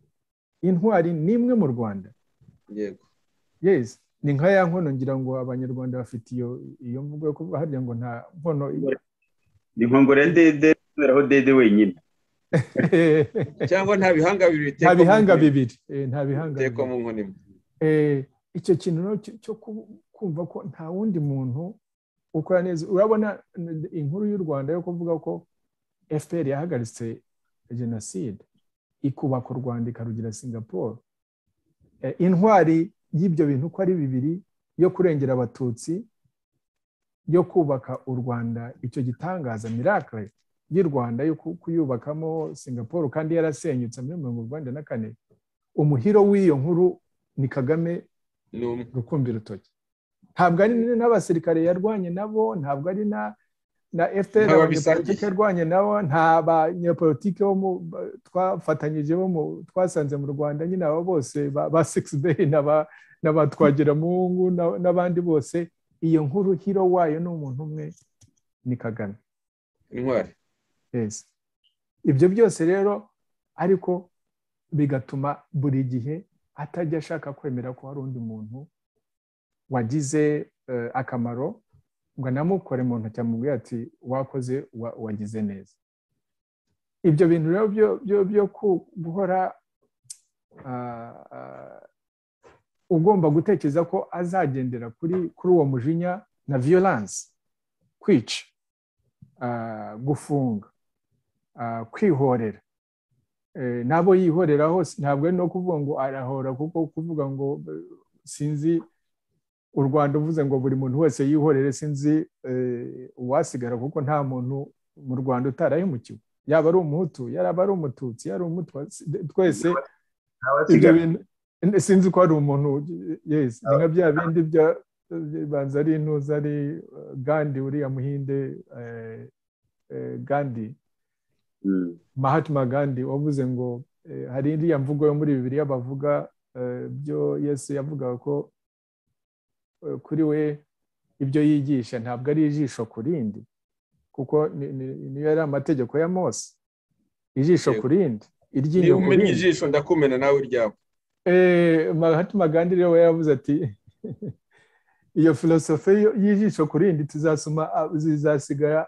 intwari ni imwe mu rwanda yesi ni nka ya nkono ngira ngo abanyarwanda bafite iyo iyo mvugo yo kuvuga harya ngo nta nkono ni nkongoro ya dede kubera aho dede wenyine cyangwa nta bihanga bibiri nta bihanga bibiri nta bihanga bibiri icyo kintu cyo kumva ko nta wundi muntu ukora neza urabona inkuru y'u rwanda yo kuvuga ko fpr yahagaritse jenoside ikubaka u rwanda ikarugira singapore intwari y'ibyo bintu uko ari bibiri yo kurengera abatutsi yo kubaka u rwanda icyo gitangaza mirakire y'u rwanda yo kuyubakamo singapore kandi yarasenyutse muri mirongo urwanda na kane umuhiro w'iyo nkuru ni kagame rukumbi rutoki ntabwo ari n'abasirikare yarwanye nabo ntabwo ari na na fpr abanyepolitike yarwanye nabo nta banyepolitike twafatanyije bo twasanze mu rwanda nyine abo bose ba six day n'aba twagiramungu n'abandi bose iyo nkuru hiro wayo ni umuntu umwe ni kagame intwari ibyo byose rero ariko bigatuma buri gihe atajya ashaka kwemera ko hari undi muntu wagize akamaro ngo anamukore mu ntoki amubwira ati wakoze wagize neza ibyo bintu rero byo guhora ugomba gutekereza ko azagendera kuri kuri uwo mujinya na viyoranse kwica gufunga kwihorera n'abo yihorera hose ntabwo ari no kuvuga ngo arahora kuko kuvuga ngo sinzi u rwanda uvuze ngo buri muntu wese yihorere sinzi uwasigara kuko nta muntu mu rwanda utarahemukiwe yaba ari umuhutu yaba ari umututsi yari umutwa twese sinzi ko hari umuntu yesi ni nka bya bindi banza ari intuza ari gandi uriya muhinde gandi mahatma gandi wavuze ngo hari iriya mvugo yo muri bibiri bavuga byo yesu yavugaga ko kuri we ibyo yigisha ntabwo ari ijisho ku rindi kuko niyo yari amategeko ya mose ijisho ku rindi iryinyo ku rindi ijisho ndakumena nawe uryawe mahatma gandhi rero yavuze ati iyo filosofi y'ijisho ku rindi tuzasoma zizasigara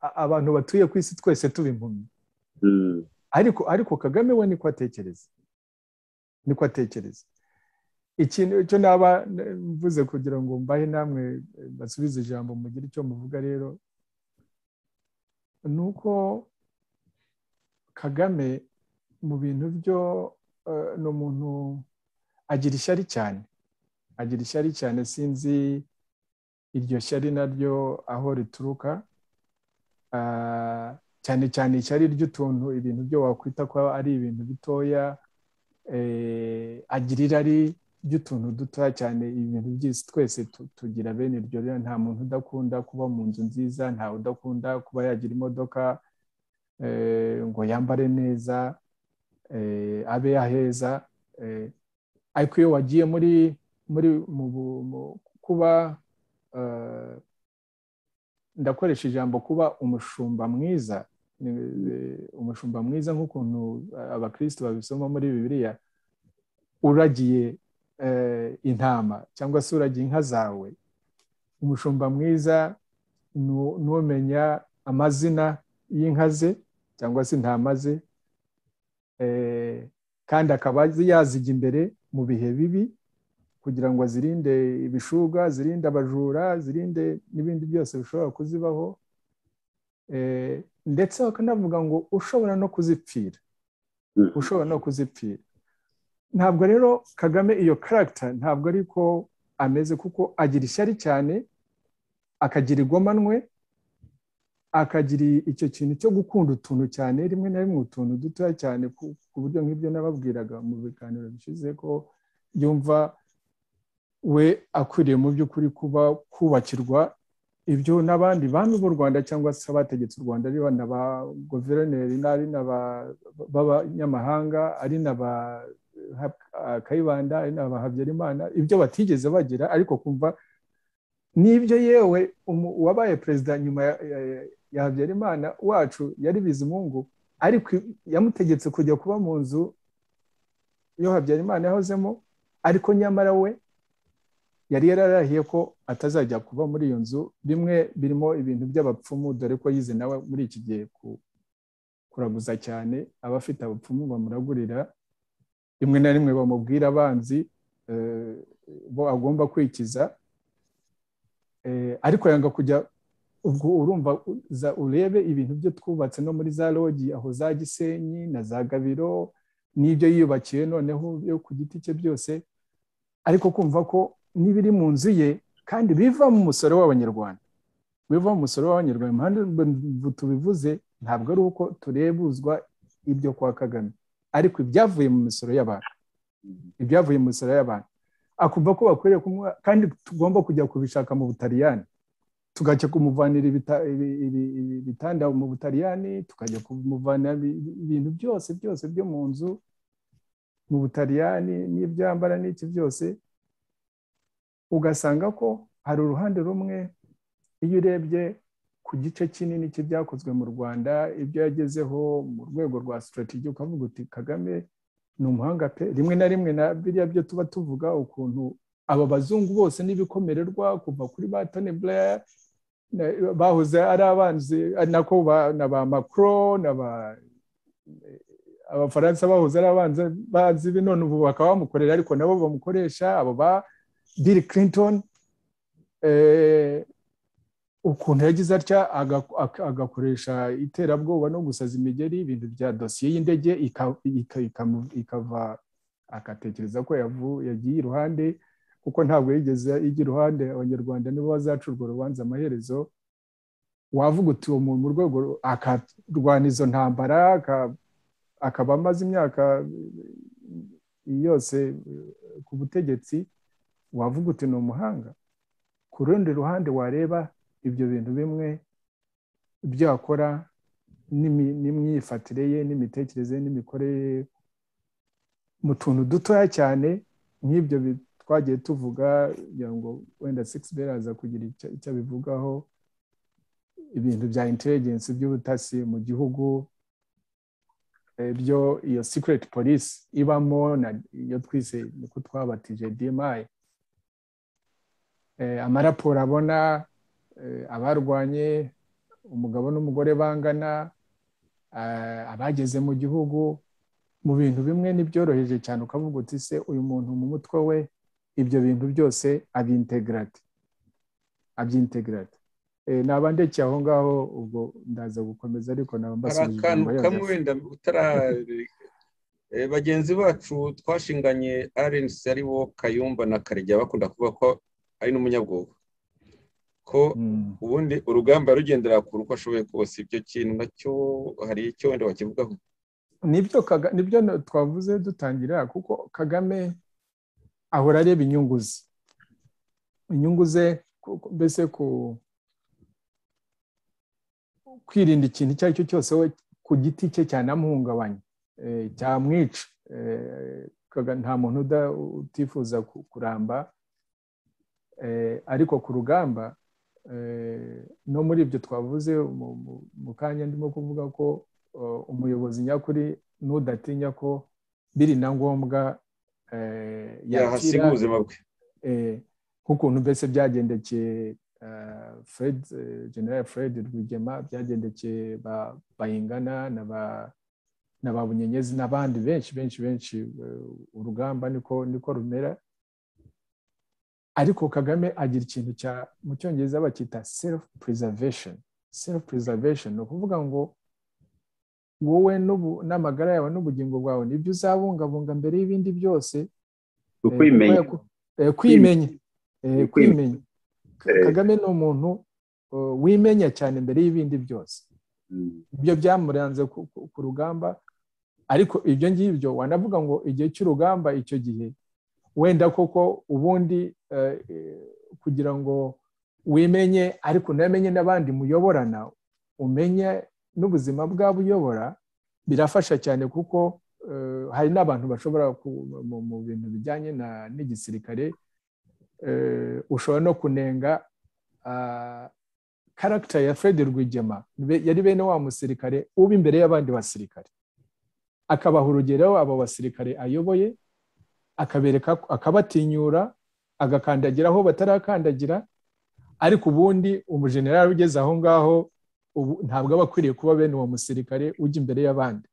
abantu batuye ku isi twese tuba impumyi ariko ariko kagame we niko atekereza niko atekereza ikintu cyo naba mvuze kugira ngo mbahe namwe basubize ijambo mugire icyo muvuga rero ni uko kagame mu bintu byo ni umuntu agira ishyari cyane agira ishyari cyane sinzi iryo shyari naryo aho rituruka cyane cyane ishyari ry'utuntu ibintu byo wakwita ko ari ibintu bitoya agira irari ry'utuntu dutoya cyane ibintu byose twese tugira bene iryo rero nta muntu udakunda kuba mu nzu nziza ntawe udakunda kuba yagira imodoka ngo yambare neza abe yaheza ariko iyo wagiye muri muri kuba ndakoresha ijambo kuba umushumba mwiza umushumba mwiza nk'ukuntu abakristo babisoma muri bibiliya uragiye intama cyangwa se uragiye inka zawe umushumba mwiza n'umenya amazina y'inka ze cyangwa se intama ze kandi akaba yazijya imbere mu bihe bibi kugira ngo azirinde ibishuga zirinde abajura zirinde n'ibindi byose bishobora kuzibaho ndetse bakanavuga ngo ushobora no kuzipfira ushobora no kuzipfira ntabwo rero kagame iyo karagita ntabwo ariko ameze kuko agira ishyari cyane akagira igomanwe akagira icyo kintu cyo gukunda utuntu cyane rimwe na rimwe utuntu dutoya cyane ku buryo nk'ibyo nababwiraga mu biganiro bishize ko yumva we akwiriye mu by'ukuri kuba kubakirwa ibyo n'abandi bami b'u rwanda cyangwa se abategetse u rwanda ari na ba guverineri n'ari na b'abanyamahanga ari na ba kayibanda ari na habyarimana ibyo batigeze bagira ariko kumva n'ibyo yewe wabaye perezida nyuma ya habyarimana wacu yari bizimungu ariko yamutegetse kujya kuba mu nzu yo habyarimana yahozemo ariko nyamara we yari yararahiye ko atazajya kuba muri iyo nzu bimwe birimo ibintu by'abapfumu dore ko yize nawe muri iki gihe kuraguza cyane abafite abapfumu bamuragurira rimwe na rimwe bamubwira abanzi bo agomba kwikiza ariko yanga kujya ubwo urumva urebe ibintu byo twubatse no muri za logi aho za gisenyi na za gabiro n'ibyo yiyubakiye noneho yo ku giti cye byose ariko kumva ko n'ibiri mu nzu ye kandi biva mu musoro w'abanyarwanda biva mu musoro w'abanyarwanda impande tubivuze ntabwo ari uko turebuzwa ibyo kwa kagame ariko ibyavuye mu misoro y'abantu ibyavuye mu misoro y'abantu akumva ko bakwiriye kumuha kandi tugomba kujya kubishaka mu butaliyani tugajya kumuvanira ibitanda mu butaliyani tukajya kumuvanira ibintu byose byose byo mu nzu mu butaliyani n'ibyambara n'iki byose ugasanga ko hari uruhande rumwe iyo urebye ku gice kinini cy'ibyakozwe mu rwanda ibyo yagezeho mu rwego rwa sitarategi ukavuga uti kagame ni umuhanga pe rimwe na rimwe na biriya byo tuba tuvuga ukuntu aba bazungu bose n'ibikomererwa kuva kuri ba toni buraya bahoze ari abanzi nako na ba makro na ba abafaransa bahoze ari abanzi bazi bi none ubu bakaba bamukorera ariko nabo bamukoresha abo ba bill clinton ukuntu yagize atya agakoresha iterabwoba no gusaza imigeri ibintu bya dosiye y'indege ikava agatekereza ko yagiye iruhande kuko ntabwo yigeze ijya iruhande abanyarwanda nibo bazacurwa urubanza amaherezo wavuga uti uwo muntu mu rwego akarwana izo ntambara akaba amaze imyaka yose ku butegetsi wavuga uti ni umuhanga ku rundi ruhande wareba ibyo bintu bimwe byakora n'imyifatire ye n'imitekerereze n'imikorere ye mu tuntu dutoya cyane nk'ibyo twagiye tuvuga kugira ngo wenda sigisi beri aza kugira icyo abivugaho ibintu bya intelligence by'ubutasi mu gihugu byo iyo secret police ibamo na iyo twise niko twabatije dmayi amaraporo abona abarwanye umugabo n'umugore bangana abageze mu gihugu mu bintu bimwe ntibyoroheje cyane ukavuga uti se uyu muntu mu mutwe we ibyo bintu byose abintegarate abyintegarate nabandekeye aho ngaho ubwo ndaza gukomeza ariko hari akantu kamwe wenda bagenzi bacu twashinganye arensi ari bo kayumba na karegeya bakunda kuvuga ko ari n'umunyabwoba ko ubundi urugamba rugendera ku uko ashoboye kose ibyo kintu nacyo hari icyo wenda wakivugaho nibyo twavuze dutangira kuko kagame ahora areba inyungu ze inyungu ze mbese ku kwirinda ikintu icyo ari cyo cyose we ku giti cye cyanamuhungabanya cyamwica nta muntu utifuza kuramba ariko ku rugamba no muri ibyo twavuze mu kanya ndimo kuvuga ko umuyobozi nyakuri n'udatinya ko biri na ngombwa yahasiga ubuzima bwe nk'ukuntu mbese byagendekeye fred general fred rwigema byagendekeye bayingana na ba bunyenyezi n'abandi benshi benshi benshi urugamba niko niko rumera ariko kagame agira ikintu cya mu cyongereza bakita self preservation self preservation ni ukuvuga ngo wowe n'amagara yawe n'ubugingo bwawe nibyo uzabungabunga mbere y'ibindi byose kwimenya kwimenya kwimenya kagame ni umuntu wimenya cyane mbere y'ibindi byose ibyo byamuranze ku rugamba ariko ibyo ngibyo wanavuga ngo igihe cy'urugamba icyo gihe wenda koko ubundi kugira ngo wimenye ariko unamenye n'abandi muyoborana umenye n'ubuzima bwabo uyobora birafasha cyane kuko hari n'abantu bashobora mu bintu bijyanye n'igisirikare ushobora no kunenga karagita ya fred rwigema yari bene wa musirikare uba imbere y'abandi basirikare akabaha urugero abo basirikare ayoboye akabereka akabatinyura agakandagira aho batarakandagira ariko ubundi umujenerali ugeze aho ngaho ubu ntabwo aba akwiriye kuba bene uwo musirikare ujya imbere y'abandi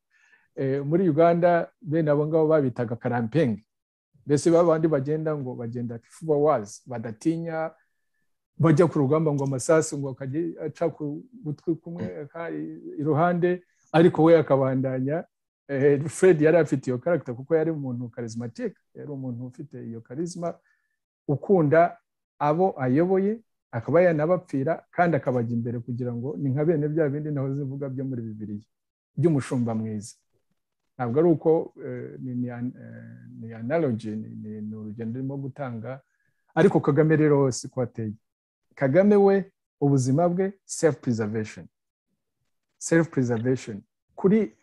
muri uganda bene abo ngabo babitaga karampenge mbese babandi bagenda ngo bagenda fuba wazi badatinya bajya ku rugamba ngo amasasu ngo akajya aca ku gutwi kumwe iruhande ariko we akabandanya fred yari afite iyo karagita kuko yari umuntu karizimatike yari umuntu ufite iyo karizima ukunda abo ayoboye akaba yanabapfira kandi akabajya imbere kugira ngo ni nka bene bya bindi naho zivuga byo muri bibiriya by'umushumba mwiza ntabwo ari uko ni analogi ni urugendo rurimo gutanga ariko kagame rero si ko ateye kagame we ubuzima bwe sefu purizavesheni sefu purizavesheni kuri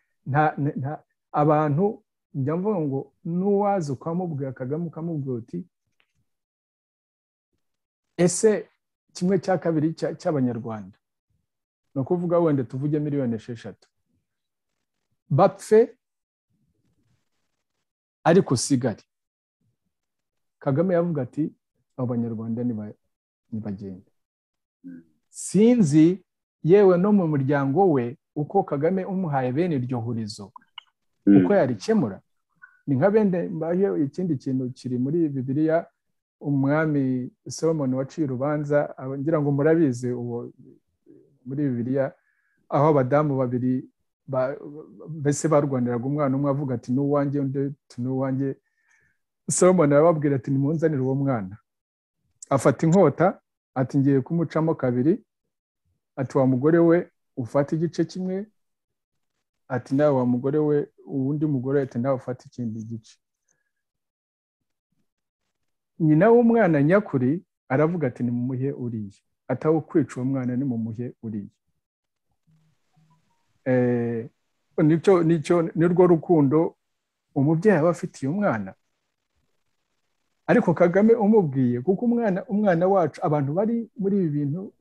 nta abantu njya mvuga ngo n'uwaza ukamubwira kagame ukamubwira uti ese kimwe cya kabiri cy'abanyarwanda ni ukuvuga wenda tuvuge miliyoni esheshatu bapfe ariko usigare kagame yavuga ati abanyarwanda ntibagende sinzi yewe no mu muryango we uko kagame umuhaye bene iryo hurizo uko yarikemura ni nka bende mbaye ikindi kintu kiri muri bibiliya umwami solomoni waciye urubanza ngira ngo murabizi uwo muri bibiliya aho abadamu babiri mbese barwaniraga umwana umwe avuga ati n'uwanjye undi n'uwanjye solomoni arababwira ati nimunzanire uwo mwana afata inkota ati ngiye kumucamo kabiri ati wa mugore we ufata igice kimwe ati nawe wa mugore we uwundi mugore ati nawe ufata ikindi gice nyina w'umwana nyakuri aravuga ati nimumuhe uriye atawe kwica uwo mwana nimumuhe uriye ni rwo rukundo umubyeyi aba afitiye umwana ariko kagame umubwiye kuko umwana umwana wacu abantu bari muri ibi bintu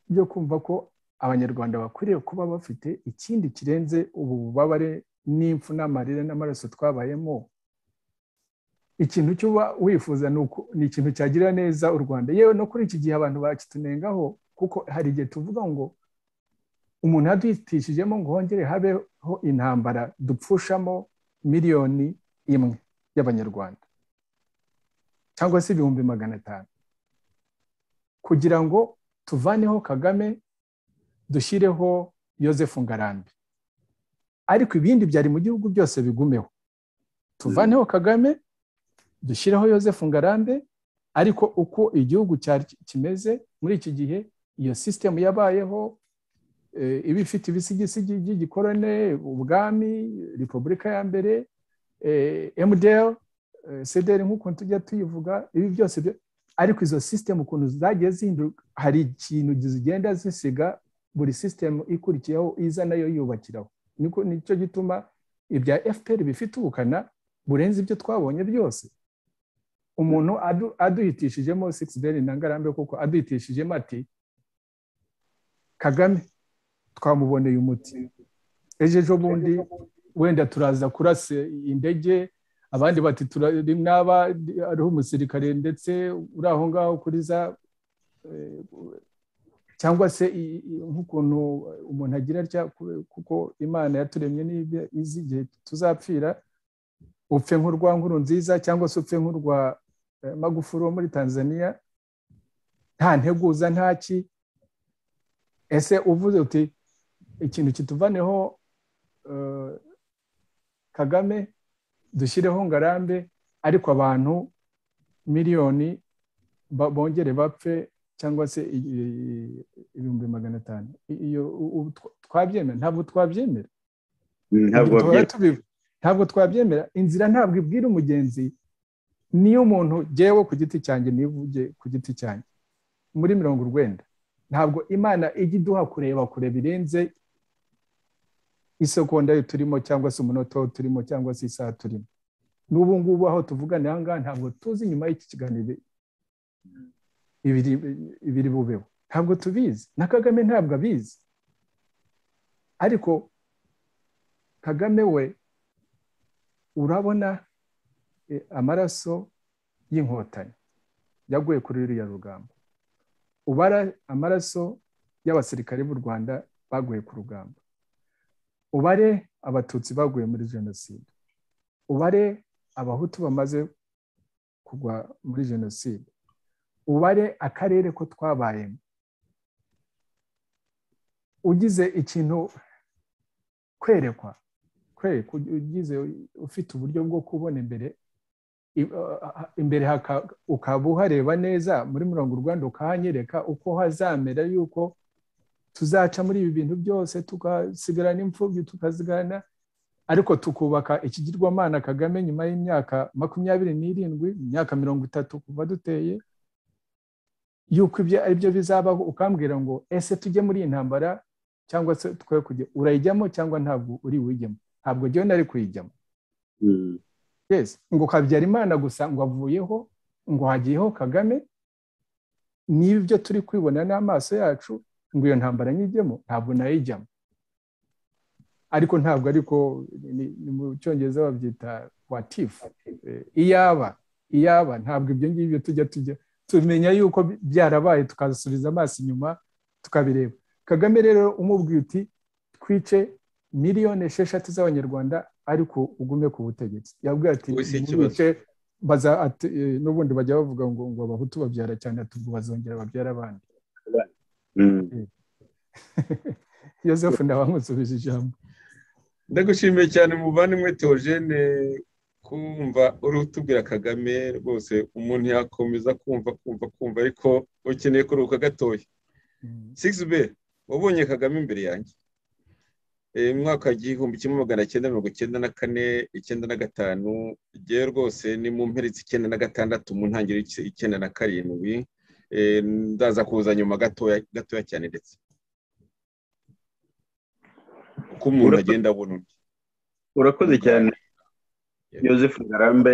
byo kumva ko abanyarwanda bakwiriye kuba bafite ikindi kirenze ubu bubabare n'impfu n'amarira n'amaraso twabayemo ikintu cyuba wifuza ni ikintu cyagirira neza u rwanda yewe no kuri iki gihe abantu bakitunengaho kuko hari igihe tuvuga ngo umuntu aduhitishijemo ngo hongere habeho intambara dupfushamo miliyoni imwe y'abanyarwanda cyangwa se ibihumbi magana atanu kugira ngo tuvaneho kagame dushyireho yosefu ngarambe ariko ibindi byari mu gihugu byose bigumeho tuvaneho kagame dushyireho yosefu ngarambe ariko uko igihugu kimeze muri iki gihe iyo sisitemu yabayeho iba ifite ibisigisigi by'igikorone ubwami repubulika ya mbere emuderi sederi nk'uko tujya tuyivuga ibi byose ariko izo sisitemu ukuntu zagiye zihinduka hari ikintu zigenda zisiga buri sisitemu ikurikiyeho iza nayo yubakiraho nicyo gituma ibya fpr bifite ubukana burenze ibyo twabonye byose umuntu aduhitishijemo sikisiberi na ngarambe kuko aduhitishijemo ati kagame twamuboneye umuti ejo ejo bundi wenda turaza kurase indege abandi bati n'aba ariho umusirikare ndetse uri aho ngaho kuriza cyangwa se nk'ukuntu umuntu agira atya kuko imana yaturemye n'ibyo izi igihe tuzapfira upfe nk'urwa nkuru nziza cyangwa se upfe nk'urwa magufuri wo muri tanzania nta nteguza ntaki ese uvuze uti ikintu kituvaneho kagame dushyireho ngarambe ariko abantu miliyoni bongere bapfe cyangwa se ibihumbi magana atanu iyo twabyemera ntabwo twabyemera ntabwo twabyemera inzira ntabwo ibwira umugenzi niyo umuntu gewe ku giti cyanjye nivuge ku giti cyanjye muri mirongo urwenda ntabwo imana ijya iduha kureba kure birenze isekonda turimo cyangwa se umunota turimo cyangwa se isaha turimo n'ubu ngubu aho tuvugana aha ngaha ntabwo tuzi nyuma y'iki kiganiro ibiri bubeho ntabwo tubizi na kagame ntabwo abizi ariko kagame we urabona amaraso y'inkotanyi yaguye kuri ruriya rugamba ubara amaraso y'abasirikare b'u rwanda baguye ku rugamba ubare abatutsi baguye muri jenoside ubare abahutu bamaze kugwa muri jenoside ubare akarere ko twabayemo ugize ikintu kwerekwa kwe ugize ufite uburyo bwo kubona imbere imbere ukaba uhareba neza muri mirongo urwanda ukahanyereka uko hazamera yuko tuzaca muri ibi bintu byose tukasigarana imfubyi tukazigarana ariko tukubaka ikigirwamana kagame nyuma y'imyaka makumyabiri n'irindwi imyaka mirongo itatu kuva duteye yuko ibyo aribyo bizabaho ukambwira ngo ese tujye muri iyi ntambara cyangwa se twe kujya urayijyamo cyangwa ntabwo uri buwujyemo ntabwo njyewe nari kuyijyamo ngo kabyara imana gusa ngo avuyeho ngo hagiyeho kagame niba ibyo turi kwibona n'amaso yacu ngo iyo ntambara nyijyemo ntabwo nayijyamo ariko ntabwo ariko ni mu cyongereza babyita watifu iyaba iyaba ntabwo ibyo ngibyo tujya tujya tumenya yuko byarabaye tukasubiza amaso inyuma tukabireba kagame rero umubwiye uti twice miliyoni esheshatu z'abanyarwanda ariko ugume ku butegetsi yabwiye ati twice n'ubundi bajya bavuga ngo ngo abahutu babyara cyane atubwo bazongera babyara abandi yosefu nawe amusubije ijambo ndagushimiye cyane muvandimwe teogene kumva uri utubwira kagame rwose umuntu yakomeza kumva kumva kumva ariko ukeneye kuruhuka gatoya sigisi be wabonye kagame imbere yanjye mu mwaka w'igihumbi kimwe magana cyenda mirongo icyenda na kane icyenda na gatanu igihe rwose ni mu mperetsi icyenda na gatandatu mu ntangiriro icyenda na karindwi ndaza kuza nyuma gatoya gatoya cyane ndetse uko umuntu agenda abona undi urakoze cyane yosefu ngarambe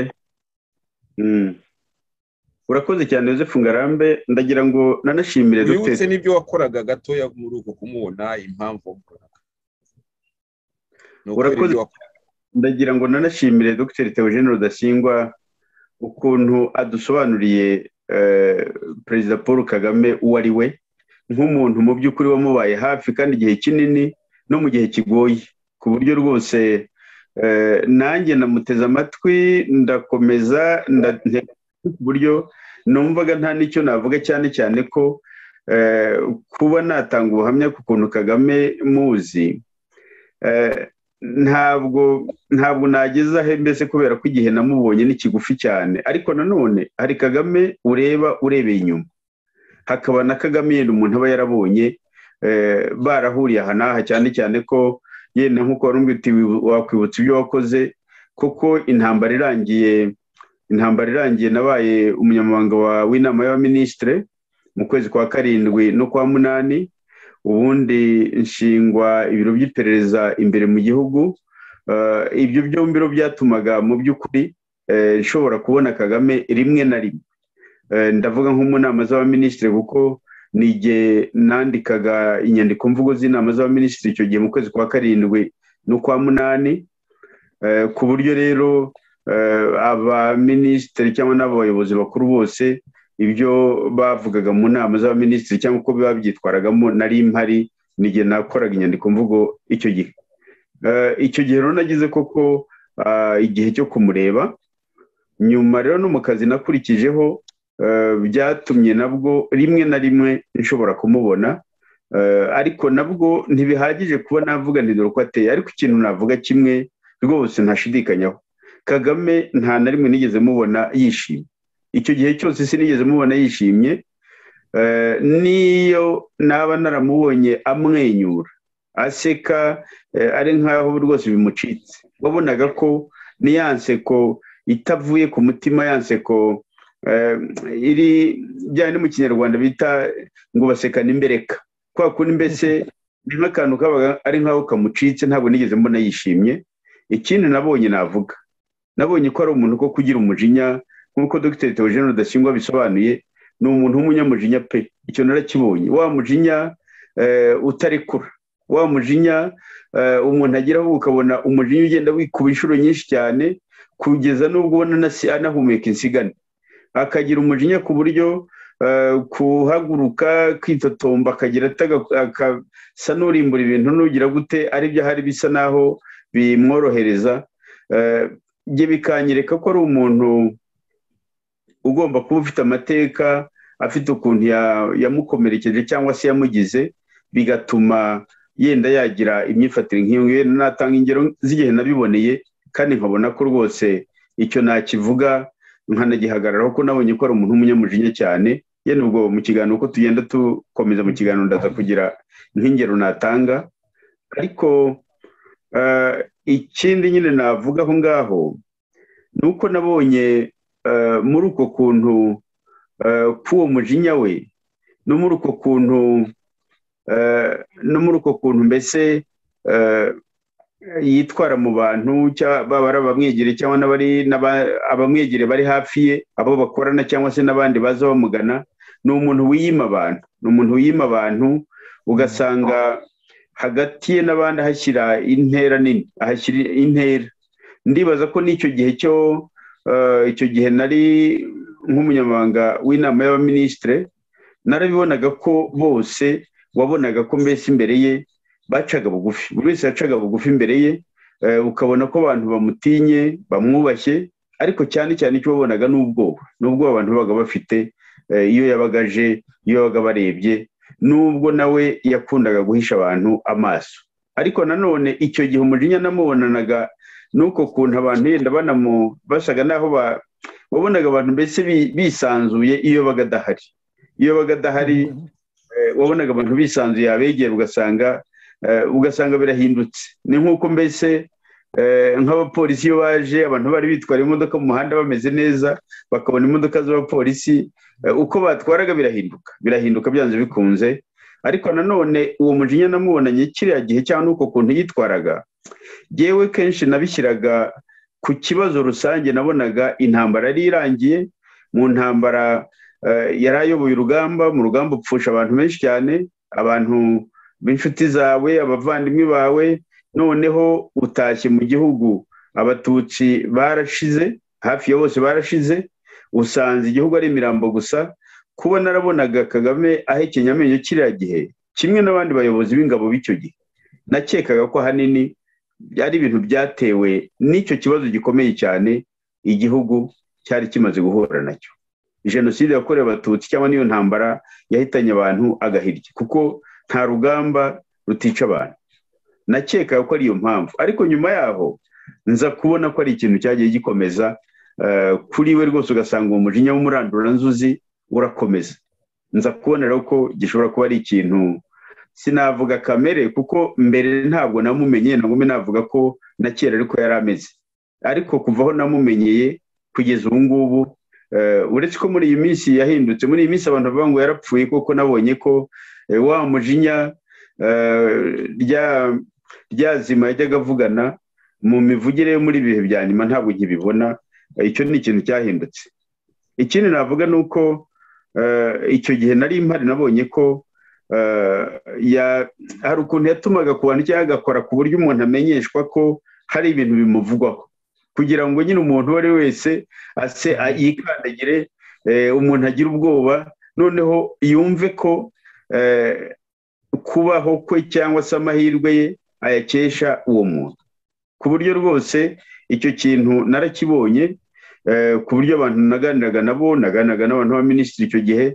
urakoze cyane yosefu ngarambe ndagira ngo nanashimire wibutse n'ibyo wakoraga gatoya muri uko kumubona impamvu wakoraga urakoze ndagira ngo nanashimire dogiteri teogene rudasingwa ukuntu adusobanuriye perezida paul kagame uwo ari we nk'umuntu mu by'ukuri wamubaye hafi kandi igihe kinini no mu gihe kigoye ku buryo rwose nanjye namuteze amatwi ndakomeza ku buryo numvaga nta n'icyo navuga cyane cyane ko kuba natanga ubuhamya ku kuntu kagame muzi ntabwo ntabwo nagezaho mbese kubera ko igihe namubonye ni kigufi cyane ariko nanone hari kagame ureba urebeye inyuma hakaba na kagame yenda umuntu aba yarabonye barahuriye aha n'aha cyane cyane ko yenda nk'uko uti wakwibutsa ibyo wakoze kuko intambara irangiye intambara irangiye nabaye umunyamabanga w'inama y'abaminisitire mu kwezi kwa karindwi no kwa munani ubundi nshingwa ibiro by'iperereza imbere mu gihugu ibyo byombi byatumaga mu by'ukuri nshobora kubona kagame rimwe na rimwe ndavuga nko mu nama z'abaminisitiri kuko ni igihe nandikaga inyandiko mvugo z'inama z'abaminisitiri icyo gihe mu kwezi kwa karindwi n'ukwa munani ku buryo rero abaminisitiri cyangwa n'abo bayobozi bakuru bose ibyo bavugaga mu nama z'abaminisitiri cyangwa uko biba byitwaragamo nari mpari n'igihe nakoraga inyandiko mvugo icyo gihe icyo gihe rero nagize koko igihe cyo kumureba nyuma rero no mu kazi nakurikijeho byatumye nabwo rimwe na rimwe nshobora kumubona ariko nabwo ntibihagije kuba navuga ntidore uko ateye ariko ikintu navuga kimwe rwose ntashidikanyaho kagame nta na rimwe nigeze mubona yishimye icyo gihe cyose sinigeze mubona yishimye n'iyo naba naramubonye amwenyura aseka ari nk'aho rwose bimucitse wabonaga ko n'iya nseko itavuye ku mutima ya nseko iri bijyanye no mu kinyarwanda bita ngo basekane imbereka kwa kundi mbese ni nk'akantu kabaga ari nk'aho kamucitse ntabwo nigeze mbona yishimye ikindi nabonye navuga nabonye ko ari umuntu ko kugira umujinya nk'uko dogiteri teogene rudasingwa bisobanuye ni umuntu w'umunyamujinya pe icyo narakibonye wa mujinya utarekura wa mujinya umuntu ageraho ukabona umujinya ugenda wikuba inshuro nyinshi cyane kugeza n'ubwo ubona anahumeka insigane akagira umujinya ku buryo kuhaguruka kwitotomba akagira akasa n'urimbura ibintu n'ugira gute ari byo ahari bisa naho bimworohereza ibyo bikanyereka ko ari umuntu ugomba kuba ufite amateka afite ukuntu yamukomerekeje cyangwa se yamugize bigatuma yenda yagira imyifatire nk'iyo ngiyo natanga ingero z'igihe nabiboneye kandi nkabona ko rwose icyo nakivuga nkanagihagararaho ko nabonye ko ari umuntu w'umunyamujinya cyane yenda ubwo mu kiganiro uko tugenda dukomeza mu kiganiro ndaza kugira nk'ingero natanga ariko ikindi nyine navuga aho ngaho ni uko nabonye muri uko kuntu k'uwo mujinya we no muri uko kuntu no muri uko kuntu mbese yitwara mu bantu baba ari abamwegereye cyangwa abamwegereye bari hafi ye abo bakorana cyangwa se n'abandi baza bamugana ni umuntu wiyima abantu ni umuntu wiyima abantu ugasanga hagati ye n'abandi ahashyira intera nini ahashyira intera ndibaza ko n'icyo gihe cyo icyo gihe nari nk'umunyamabanga w'inama y'abaminisitire narabibonaga ko bose wabonaga ko mbese imbere ye bacaga bugufi buri wese yacaga bugufi imbere ye ukabona ko abantu bamutinye bamwubashye ariko cyane cyane icyo wabonaga ni ubwoba n'ubwo abantu babaga bafite iyo yabaga aje iyo yabaga barebye n'ubwo nawe yakundaga guhisha abantu amaso ariko nanone icyo gihe umujinya namubonanaga nuko ukuntu abantu yenda basaga n'aho wabonaga abantu mbese bisanzuye iyo baga adahari iyo baga adahari wabonaga abantu bisanzuye abegera ugasanga ugasanga birahindutse ni nk'uko mbese nk'abapolisi iyo baje abantu bari bitwara imodoka mu muhanda bameze neza bakabona imodoka z'abapolisi uko batwaraga birahinduka birahinduka byanze bikunze ariko nanone uwo mujinya namubonanye kiriya gihe cyangwa n'uko kuntu yitwaraga yewe kenshi nabishyiraga ku kibazo rusange nabonaga intambara yari irangiye mu ntambara yari ayoboye urugamba mu rugamba upfusha abantu benshi cyane abantu b'inshuti zawe abavandimwe bawe noneho utashye mu gihugu abatutsi barashize hafi ya bose barashize usanze igihugu ari imirambo gusa kuba narabonaga kagame ahekenya amenyo kiriya gihe kimwe n'abandi bayobozi b'ingabo b'icyo gihe nakekaga ko ahanini byari ibintu byatewe n'icyo kibazo gikomeye cyane igihugu cyari kimaze guhura nacyo jenoside yakorewe abatutsi cyangwa n'iyo ntambara yahitanye abantu agahirya kuko nta rugamba rutica abantu nakeka ko ari iyo mpamvu ariko nyuma yaho nza kubona ko ari ikintu cyagiye gikomeza kuri we rwose ugasanga uwo mujinya w'umuranduranzuzi urakomeza nza kubona rero ko gishobora kuba ari ikintu sinavuga kamere kuko mbere ntabwo namumenye ntabwo navuga ko na kera ariko yari ameze ariko kuva aho namumenyeye kugeza ubu ngubu uretse ko muri iyi minsi yahindutse muri iyi minsi abantu bavuga ngo yarapfuye kuko nabonye ko wa mujinya ryazima yajyaga avugana mu mivugire yo muri ibihe bya nyuma ntabwo nkibibona icyo ni ikintu cyahindutse ikindi navuga ni uko icyo gihe nari mpari nabonye ko hari ukuntu yatumaga ku bantu cyangwa agakora ku buryo umuntu amenyeshwa ko hari ibintu bimuvugwaho kugira ngo nyine umuntu uwo ari we wese ase yikandagire umuntu agira ubwoba noneho yumve ko kubaho kwe cyangwa se amahirwe ye ayakesha uwo muntu ku buryo rwose icyo kintu narakibonye ku buryo abantu naganiraga nabo naganiraga n'abantu b'abaminisitiri icyo gihe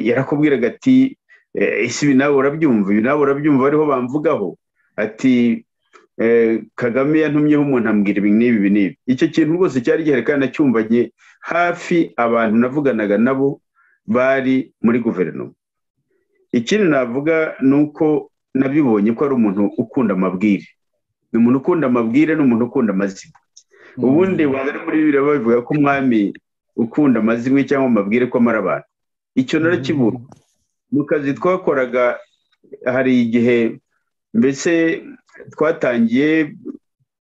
yarakubwiraga ati ese ibi nawe urabyumva ibi nawe urabyumva ariho bamvugaho ati kagame yantumyeho umuntu ambwira ibi n'ibi ibi n'ibi icyo kintu rwose cyari gihari kandi nacyumvanye hafi abantu navuganaga nabo bari muri guverinoma ikindi navuga ni uko nabibonye ko ari umuntu ukunda amabwire ni umuntu ukunda amabwire ni umuntu ukunda amazimwe ubundi bari muri biriya babivuga ko umwami ukunda amazimwe cyangwa amabwire ko amara abantu icyo narakibura mu kazi twakoraga hari igihe mbese twatangiye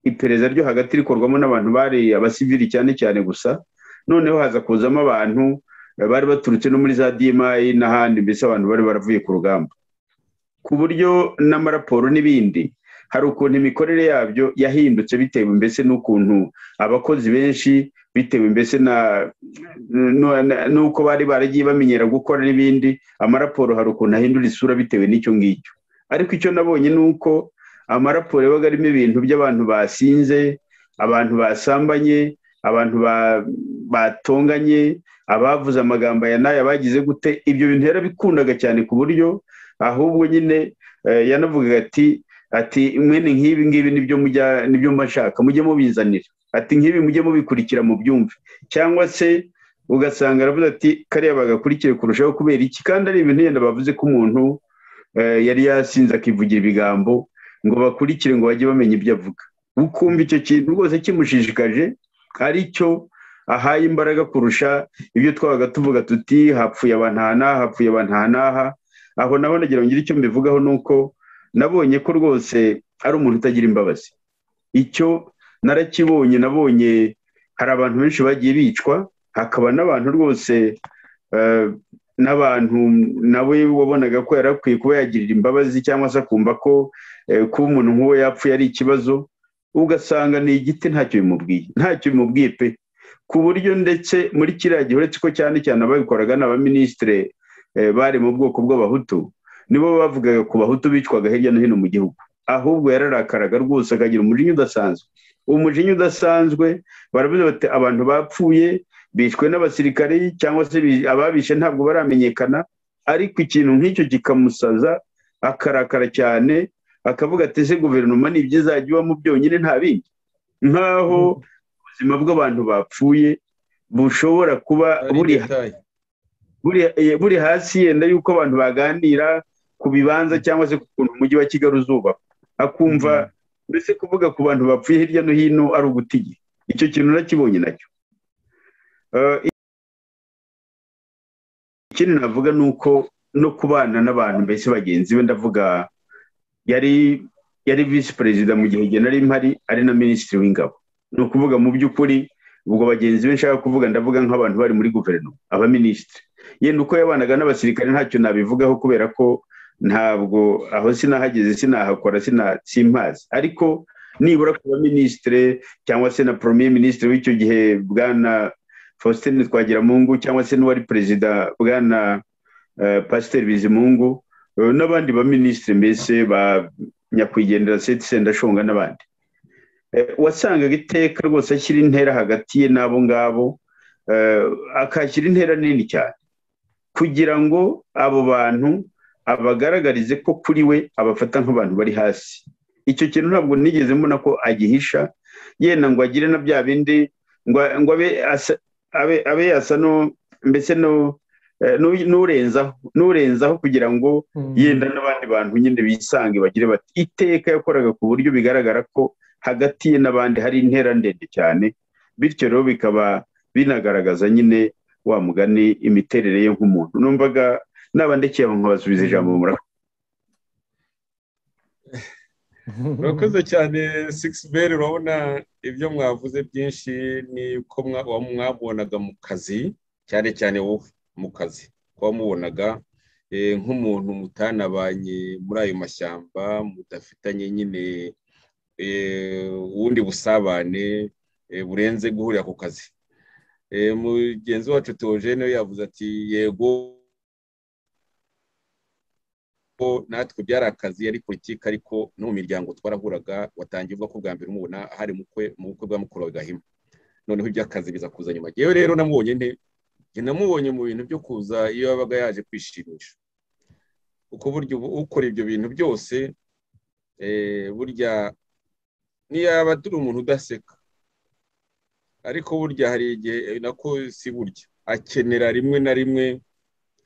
iperereza ryo hagati rikorwamo n'abantu bari abasivili cyane cyane gusa noneho haza kuzamo abantu bari baturutse no muri za dimayi n'ahandi mbese abantu bari baravuye ku rugamba ku buryo n'amaraporo n'ibindi hari ukuntu imikorere yabyo yahindutse bitewe mbese n'ukuntu abakozi benshi bitewe mbese n'uko bari baragiye bamenyera gukora n'ibindi amaraporo hari ukuntu ahindura isura bitewe n'icyo ngicyo ariko icyo nabonye ni uko amaraporo yabaga arimo ibintu by'abantu basinze abantu basambanye abantu batonganye abavuze amagambo aya n'aya bagize gute ibyo bintu yarabikundaga cyane ku buryo ahubwo nyine yanavugaga ati ati mwene nk'ibi ngibi nibyo mujya nibyo mba nshaka mujye mubizanira ati nk'ibi mujye mubikurikira mu byumve cyangwa se ugasanga aravuze ati kariya bagakurikire kurushaho kubera iki kandi ari ibintu yenda bavuze ko umuntu yari yasinze akivugira ibigambo ngo bakurikire ngo bajye bamenya ibyo avuga ukumva icyo kintu rwose kimushishikaje ari cyo ahaye imbaraga kurusha ibyo twabaga tuvuga tuti hapfuye abantu aha n'aha hapfuye abantu aha n'aha aho nabo nagira ngo icyo mbivugaho ni uko nabonye ko rwose ari umuntu utagira imbabazi icyo narakibonye nabonye hari abantu benshi bagiye bicwa hakaba n'abantu rwose n'abantu nawe wabonaga ko yari akwiye kuba yagirira imbabazi cyangwa se akumva ko kuba umuntu nk'uwo yapfuye ari ikibazo ugasanga ni igiti ntacyo bimubwiye ntacyo bimubwiye pe ku buryo ndetse muri kiriya gihe uretse ko cyane cyane ababikoraga ni abaminisitire bari mu bwoko bw'abahutu nibo bavugaga ku bahutu bicwaga hirya no hino mu gihugu ahubwo yararakaraga rwose akagira umujinya udasanzwe umujinya udasanzwe baravuze bati abantu bapfuye bishwe n'abasirikare cyangwa se ababishe ntabwo baramenyekana ariko ikintu nk'icyo kikamusaza akarakara cyane akavuga ati ese guverinoma ni ibyo izajya ibamo byonyine nta bindi nk'aho ubuzima bw'abantu bapfuye bushobora kuba buri hasi yenda y'uko abantu baganira ku bibanza cyangwa se ku kuntu umujyi wa kigali uzubakwa akumva mbese kuvuga ku bantu bapfuye hirya no hino ari uguta igihe icyo kintu nakibonye nacyo ikindi navuga ni uko no kubana n'abantu mbese bagenzi be ndavuga yari yari visi perezida mu gihe nari mpari ari na minisitiri w'ingabo ni ukuvuga mu by'ukuri ubwo bagenzi be nshaka kuvuga ndavuga nk'abantu bari muri guverinoma abaminisitiri yenda uko yabanaga n'abasirikare ntacyo nabivugaho kubera ko ntabwo aho sinahageze sinahakora simpazi ariko nibura ku baminisitire cyangwa se na poromiye minisitiri w'icyo gihe bwana faustin twagiramungu cyangwa se n'uwari perezida bwana pasiteri bizimungu n'abandi baminisitiri mbese ba nyakwigendera seti sendashonga n'abandi wasangaga iteka rwose ashyira intera hagati ye n'abo ngabo akashyira intera nini cyane kugira ngo abo bantu abagaragarize ko kuri we abafata nk'abantu bari hasi icyo kintu ntabwo nigeze mbona ko agihisha yenda ngo agire na bya bindi ngo abe yasa mbese n'urenzaho kugira ngo yenda n'abandi bantu nyine bisange bagire bati iteka yakoraga ku buryo bigaragara ko hagati ye n'abandi hari intera ndende cyane bityo rero bikaba binagaragaza nyine wa mugani imiterere ye nk'umuntu numvaga n'abandikira nkabasubiza ijambo murakoze murakoze cyane sigisi beri urabona ibyo mwavuze byinshi ni uko mwabonaga mu kazi cyane cyane wowe mu kazi ko wamubonaga nk'umuntu mutanabanye muri ayo mashyamba mudafitanye nyine ubundi busabane burenze guhurira ku kazi mugenzi wacu teogene yavuze ati yego natwe byari akazi yari politiki ariko no mu miryango twarahuraga watangiye uvuga ko bwa mbere umubona hari mu bukwe bwa mukuru wa gahima noneho iby'akazi biza kuza nyuma yewe rero namubonye nte namubonye mu bintu byo kuza iyo yabaga yaje kwishimisha uko buryo ukora ibyo bintu byose burya niyaba turi umuntu udaseka ariko burya hari igihe nako si burya akenera rimwe na rimwe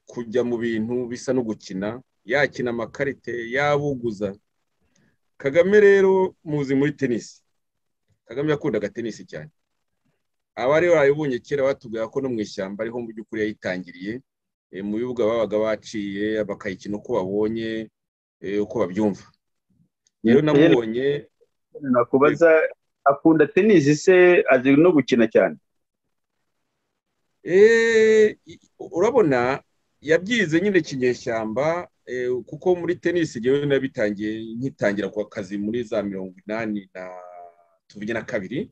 kujya mu bintu bisa no gukina yakina amakarite yabuguza kagame rero muzi muri tenisi kagame yakundaga tenisi cyane abari barabibonye kera batubwira ko no mu ishyamba ariho mu by'ukuri yayitangiriye mu bibuga babaga baciye bakayikina uko babonye uko babyumva rero namubonye nakubaza akunda tenisi se azi no gukina cyane urabona yabyize nyine kinyeshyamba kuko muri tenisi ngewe nabitangiye nkitangira ku kazi muri za mirongo inani na tuvuge na kabiri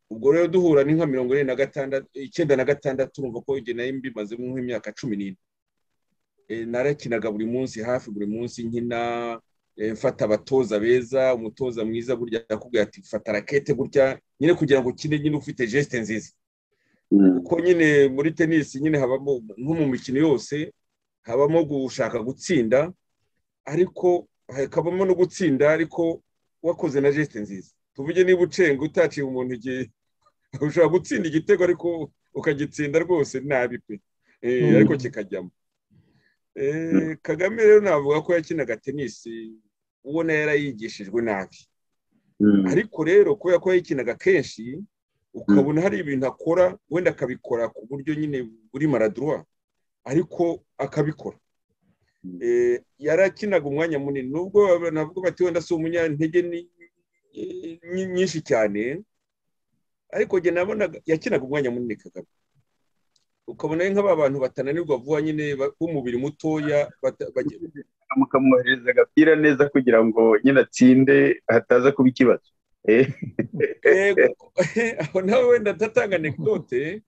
ubwo rero duhura ni nka mirongo ine na gatandatu icyenda na gatandatu urumva ko igihe nayo mbimazemo nk'imyaka cumi n'ine narakinaga buri munsi hafi buri munsi nkina mfata abatoza beza umutoza mwiza burya yakubwira ati fata rakete gutya nyine kugira ngo ukine nyine ufite jesite nziza kuko nyine muri tenisi nyine habamo nko mu mikino yose habamo gushaka gutsinda ariko hakabamo no gutsinda ariko wakoze na jesite nziza tuvuge niba ucenga utaciye umuntu igihe ushobora gutsinda igitego ariko ukagitsinda rwose nabi pe ariko kikajyamo kagame rero navuga ko yakinaga tenisi ubona yarayigishijwe nabi ariko rero kubera ko yayikinaga kenshi ukabona hari ibintu akora wenda akabikora ku buryo nyine buri maradurwa ariko akabikora yarakinaga umwanya munini nubwo navuga bati wenda si umunyantege nyinshi cyane ariko njye nabonaga yakinaga umwanya munini kagame ukabona nk'aba bantu batananirwa vuba nyine b'umubiri mutoya mukamwohereza agapira neza kugira ngo nyine atsinde hataza kuba ikibazo aho nawe wenda atatanga anekdote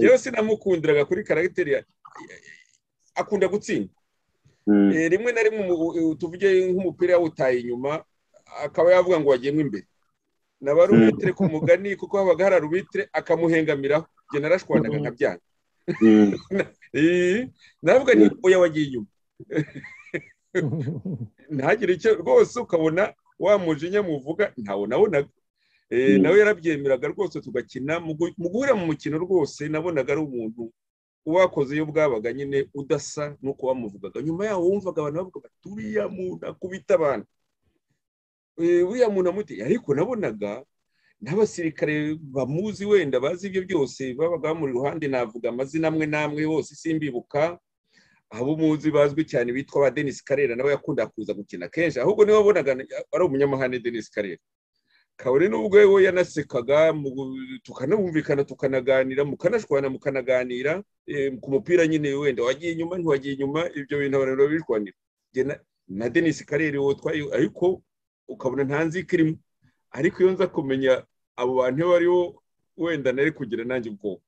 yewe sinamukundiraga kuri karagiteri akunda gutsinda rimwe na rimwe tuvuge nk'umupira yawutaye inyuma akaba yavuga ngo wagemwe imbere na ba rubitire ku mugani kuko habaga hari rubitire akamuhengamiraho njye narashwanaga nka byanga navuga ni oya wagiye inyuma ntagire icyo rwose ukabona wa mujinya muvuga ntawe nabonaga nawe yarabyemeraga rwose tugakina mu guhura mu mukino rwose nabonaga ari umuntu uwakoze iyo bwabaga nyine udasa n'uko wamuvugaga nyuma yaho wumvaga abantu bavuga bati uriya muntu akubita abantu uriya muntu amuti ariko nabonaga n'abasirikare bamuzi wenda bazi ibyo byose babaga bamuri iruhande navuga amazina amwe n'amwe yose simbibuka abo muzi bazwi cyane bitwa ba denise karera nawe yakundaga kuza gukina kenshi ahubwo niwe wabonaga ari umunyamahane denise karera kabone n'ubwo we yanasekaga tukanabumvikana tukanaganira mukanashwana mukanaganira ku mupira nyine wenda wagiye inyuma ntiwagiye inyuma ibyo bintu abantu babishwanira na denise karera uwo twayo ariko ukabona nta nzika irimo ariko iyo nza kumenya abo bantu iyo bariho wenda nari kugira nanjye ubwoba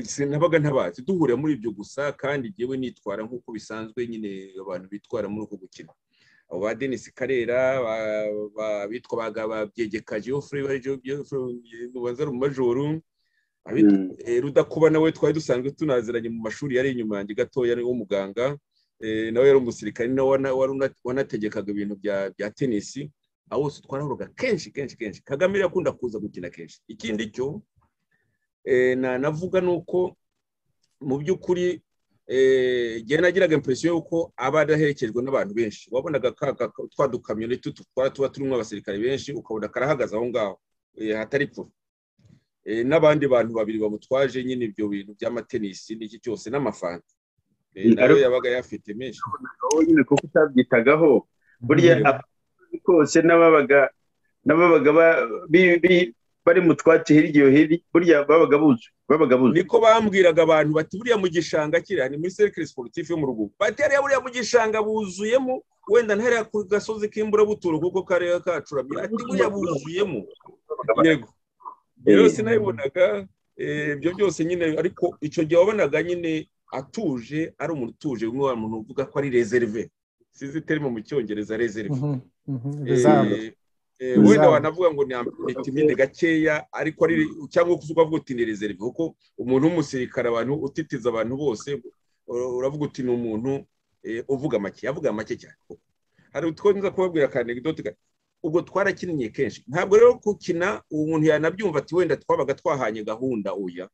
sinabaga ntabazi duhurira muri ibyo gusa kandi ngewe nitwara nk'uko bisanzwe nyine abantu bitwara muri uko gukina abo ba denise karera abitwa babyegeka geoffrey ubanza mu majoro rudakuba nawe twari dusanzwe tunaziranye mu mashuri yari inyuma yanjye gatoya w'umuganga nawe yari umusirikare nawe wanategekaga ibintu bya tenisi aho wose twarahoraga kenshi kenshi kenshi kagame yakunda kuza gukina kenshi ikindi cyo nanavuga ni uko mu by'ukuri igihe nagiraga impresiyo y'uko aba adahekejwe n'abantu benshi wabonaga twa dukamyoni twara tuba turimo abasirikare benshi ukabona karahagaze aho ngaho hatari pfura n'abandi bantu babiri bamutwaje nyine ibyo bintu by'amatenisi n'iki cyose n'amafanta nawe yabaga yafite menshi nyine kuko utabyitagaho burya kose n'ababaga bari mu twatsi hirya iyo hino burya babaga buzi babaga buzi niko bambwiraga abantu bati buriya mu gishanga kiriya ni muri serikire siporutifu yo mu rugo bati hariya buriya mu gishanga buzuyemo wenda ntariya ku gasozi k'imburabuturo kuko kariya kacuramye ati buriya buzuyemo yego rero sinabibonaga ibyo byose nyine ariko icyo gihe wabonaga nyine atuje ari umuntu utuje umwe wa muntu uvuga ko ari rezerive sizi terime mu cyongereza rezerive wenda wanavuga ngo ni timide gakeya ariko ari cyangwa ukavuga uti ni rezerive kuko umuntu w'umusirikare abantu utitiza abantu bose uravuga uti ni umuntu uvuga make avuga make cyane hari utwo nza kubabwira akanegidoti ubwo twarakinnye kenshi ntabwo rero gukina uwo muntu yanabyumva ati wenda twabaga twahanye gahunda uya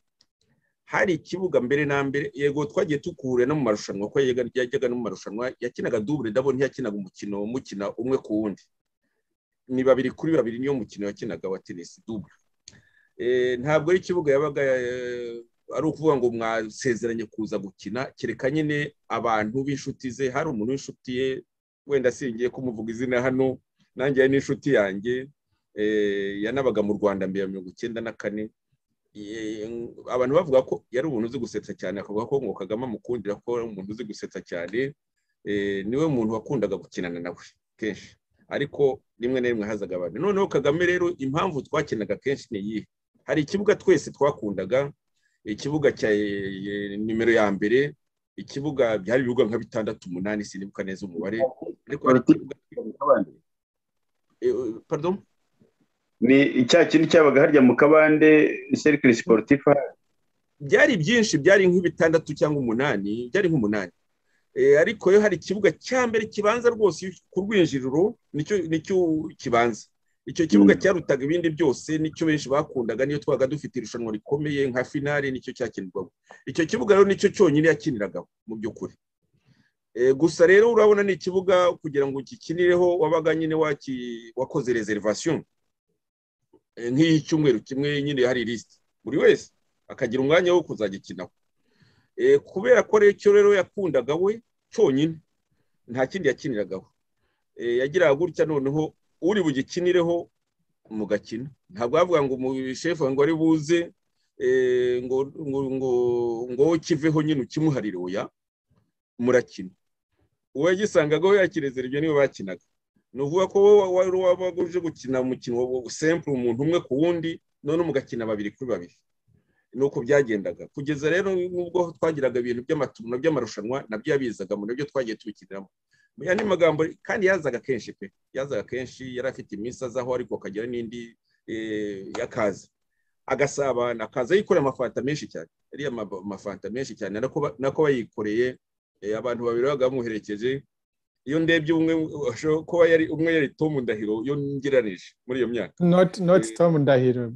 hari ikibuga mbere na mbere yego twagiye tukure no mu marushanwa kuko yajyaga no mu marushanwa yakinaga dubure ndabona ntiyakinaga umukino mukina umwe ku wundi ni babiri kuri babiri niyo mukino yakinaga wa tenisi dubure ntabwo ari ikibuga yabaga ari ukuvuga ngo mwasezeranye kuza gukina kereka nyine abantu b'inshuti ze hari umuntu w'inshuti ye wenda asingiye kumuvuga izina hano nanjye hari n'inshuti yanjye yanabaga mu rwanda mbere ya mirongo icyenda na kane abantu bavuga ko yari umuntu uzi gusetsa cyane akavuga ko ngo kagame amukundira ko ari umuntu uzi gusetsa cyane niwe muntu wakundaga gukinana nawe kenshi ariko rimwe na rimwe hazaga abantu noneho kagame rero impamvu twakinaga kenshi ni iyihe hari ikibuga twese twakundaga ikibuga cya nimero ya mbere ikibuga byari ibibuga nka bitandatu umunani sinibuka neza umubare ariko hari ikibuga pardon ni icya kindi cyabaga harya mu kabande serikire siporutifu byari byinshi byari nk'ibitandatu cyangwa umunani byari nk'umunani ariko iyo hari ikibuga cya mbere kibanza rwose ku rwinjiriro nicyo kibanza icyo kibuga cyarutaga ibindi byose nicyo benshi bakundaga niyo twabaga dufite irushanwa rikomeye nka finale nicyo cyakinirwaga icyo kibuga rero nicyo cyonyine yakiniragaho mu by'ukuri gusa rero urabona ni ikibuga kugira ngo ukikinireho wabaga nyine wakoze reservation nk'iy'icyumweru kimwe nyine hari lisite buri wese akagira umwanya wo kuzagikinaho kubera ko icyo rero yakundaga we cyonyine nta kindi yakiniragaho yagiraga gutya noneho uri bugikinireho mugakina ntabwo bavuga ngo umushefu ngo ari buze ngo ngo ngo kiveho nyine ukimuharire oya murakina uwagisangaga we yakirezera ibyo niwe bakinaga ni ukuvuga ko wari waba uje gukina umukino sempure umuntu umwe ku wundi none mugakina babiri kuri babiri ni uko byagendaga kugeza rero n'ubwo twagiraga ibintu by'amatumwa by'amarushanwa nabyo yabizaga mu nabyo twagiye tubikiniramo mu yandi magambo kandi yazaga kenshi pe yazaga kenshi yari afite iminsi azaho ariko akagira n'indi y'akazi agasabana akaza yikoreye amafanta menshi cyane ariya mafanta menshi cyane nako bayikoreye abantu babiri babaga bamuherekeje iyo ndebye umwe kuba yari umwe yari tomu ndahiro iyo ngereranije muri iyo myaka not tomu ndahiro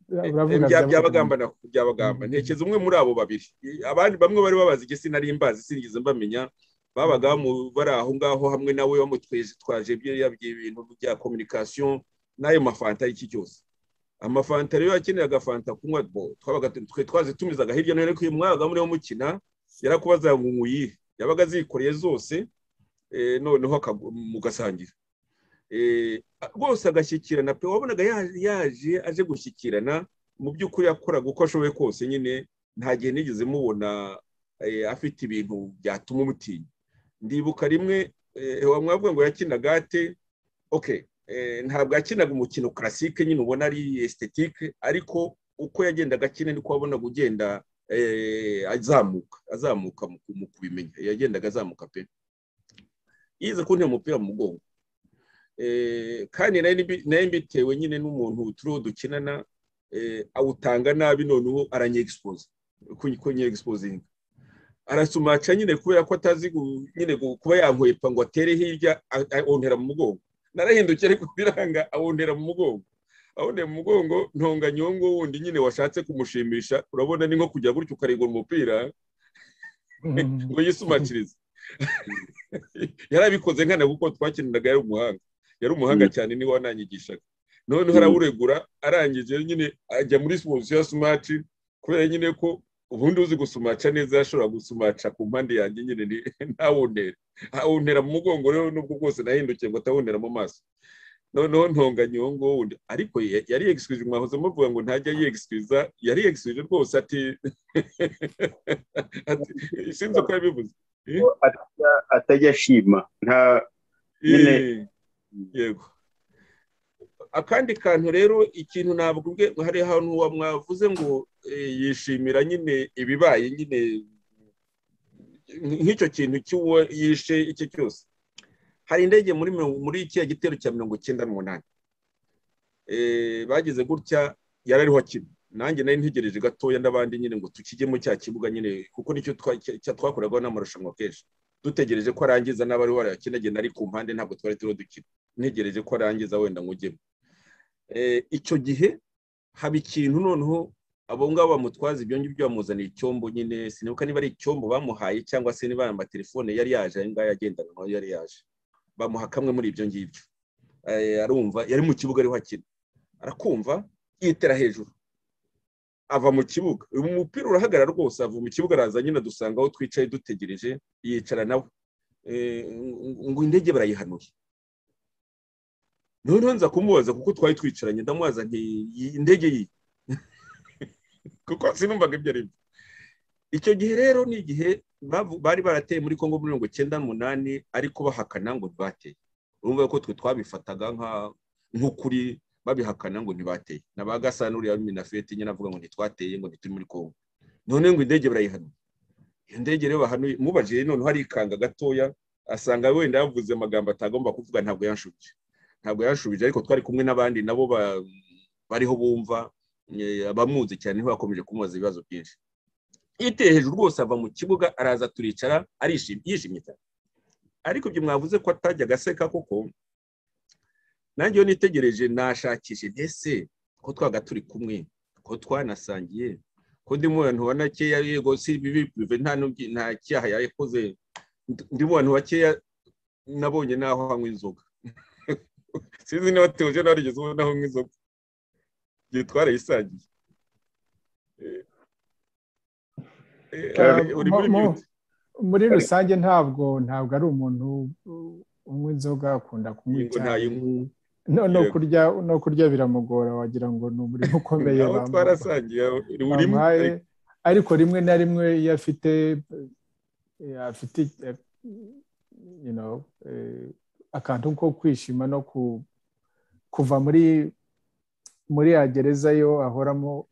byabagamba byabagamba ntekeza umwe muri abo babiri abandi bamwe bari babazi igihe sinari mbazi sinigeze mbamenya babaga bari aho ngaho hamwe nawe bamutweje twaje ibintu bya kominikasiyo n'ayo mafanta y'iki cyose amafanta rero yakeneraga fanta kunywa twabaga twe twaze tumizaga hirya no hino ku mwaga muri mukina yarakubaza ngo uyihe yabaga azikoreye zose noneho mugasangira rwose agashyikirana pe wabonaga yaje aje gushyikirana mu by'ukuri yakoraga uko ashoboye kose nyine nta gihe nigeze mubona afite ibintu byatuma umutinya ndibuka rimwe wamwavuga ngo yakinaga ate oke ntabwo yakinaga umukino karasike nyine ubona ari estetike ariko uko yagendaga akina niko wabonaga ugenda azamuka azamuka mu kubimenya yagendaga azamuka pe yize kuntera umupira mu mugongo kandi nayo mbitewe nyine n'umuntu turiho dukinana awutanga nabi noneho aranyegispoza ko nyegispozinga arasumaca nyine kubera ko atazi nyine kuba yankwepa ngo atere hirya awuntera mu mugongo narahindukiye ariko biranga awuntera mu mugongo awuntera mu mugongo ntonganyongo wundi nyine washatse kumushimisha urabona ni nko kujya gutya ukarigura umupira ngo yisumacirize yarabikoze nkana kuko twakiniraga yari umuhanga yari umuhanga cyane niwe wananyigishaga noneho araburegura arangije nyine ajya muri simusiyo ya sumaci kubera nyine ko ubundi uzi gusumaca neza yashobora gusumaca ku mpande yanjye nyine ntawuntera awuntera mu mugongo rero nubwo bwose nahindukiye ngo atawuntera mu maso noneho ntonganyongo wundi ariko yari yegiswije mwahoze muvuga ngo ntajya yegiswiza yari yegiswije rwose ati sinzi uko yabivuze atajya ashima nta yego akandi kantu rero ikintu ntabwo hari ahantu mwavuze ngo yishimira nyine ibibaye nyine nk'icyo kintu cy'uwo yishe icyo cyose hari indege muri muri kiriya gitero cya mirongo icyenda n'umunani bageze gutya yarariho kimwe nanjye nari ntegereje gatoya n'abandi nyine ngo tukijyemo cya kibuga nyine kuko nicyo twakorerwaho n'amarushanwa kenshi dutegereje ko arangiza n'abari warayakinagenda ari ku mpande ntabwo twari turiho dukina ntegereje ko arangiza wenda ngo ujyemo icyo gihe haba ikintu noneho abo ngabo bamutwaza ibyo ngibyo bamuzanira icyombo nyine sinibuka niba ari icyombo bamuhaye cyangwa se niba amatelefone yari yaje ayo ngayo agendana nayo yari yaje bamuha kamwe muri ibyo ngibyo arumva yari mu kibuga ariho akina arakumva yitera hejuru ava mu kibuga uyu mupira urahagarara rwose ava mu kibuga araza nyine dusanga aho twicaye dutegereje yicara nawe ngo indege barayihanuye noneho nza kumubaza kuko twari twicaranye ndamubaza nti indege ye kuko sinumvaga ibyo ari byo icyo gihe rero ni igihe bari barateye muri congo mirongo icyenda n'umunani ariko bahakana ngo ntibateye urumva ko twe twabifataga nk'ukuri babihakana ngo ntibateye na ba gasanuriya minafeti nyine avuga ngo ntitwateye ngo ntituri muri kongo none ngo indege barayihanuye iyo ndege rero bahanuye mubajije noneho arikanga gatoya asanga wenda yavuze amagambo atagomba kuvuga ntabwo yanshubije ntabwo yanshubije ariko twari kumwe n'abandi nabo bariho bumva abamuzi cyane ntibakomeje kumubaza ibibazo byinshi yiteye hejuru rwose ava mu kibuga araza turicara arishimye yishimye cyane ariko ibyo mwavuze ko atajyaga aseka kuko nanjye iyo nitegereje nashakishe ese ko twaga turi kumwe ko twanasangiye ko ndimo abantu wa nakeya yego si bibi bive nta cyaha yakoze ndimo abantu bakeya nabonye naho hanywa inzoga sinzi niba teje nawe warigeze ubona aho inzoga igihe twarayisangiye muri rusange ntabwo ntabwo ari umuntu unywa inzoga akunda kunywa icyayi no kurya biramugora wagira ngo ni umurimo ukomeye bamuhaye ariko rimwe na rimwe iyo afite akantu ko kwishima no kuva muri muri ya gereza yo ahoramo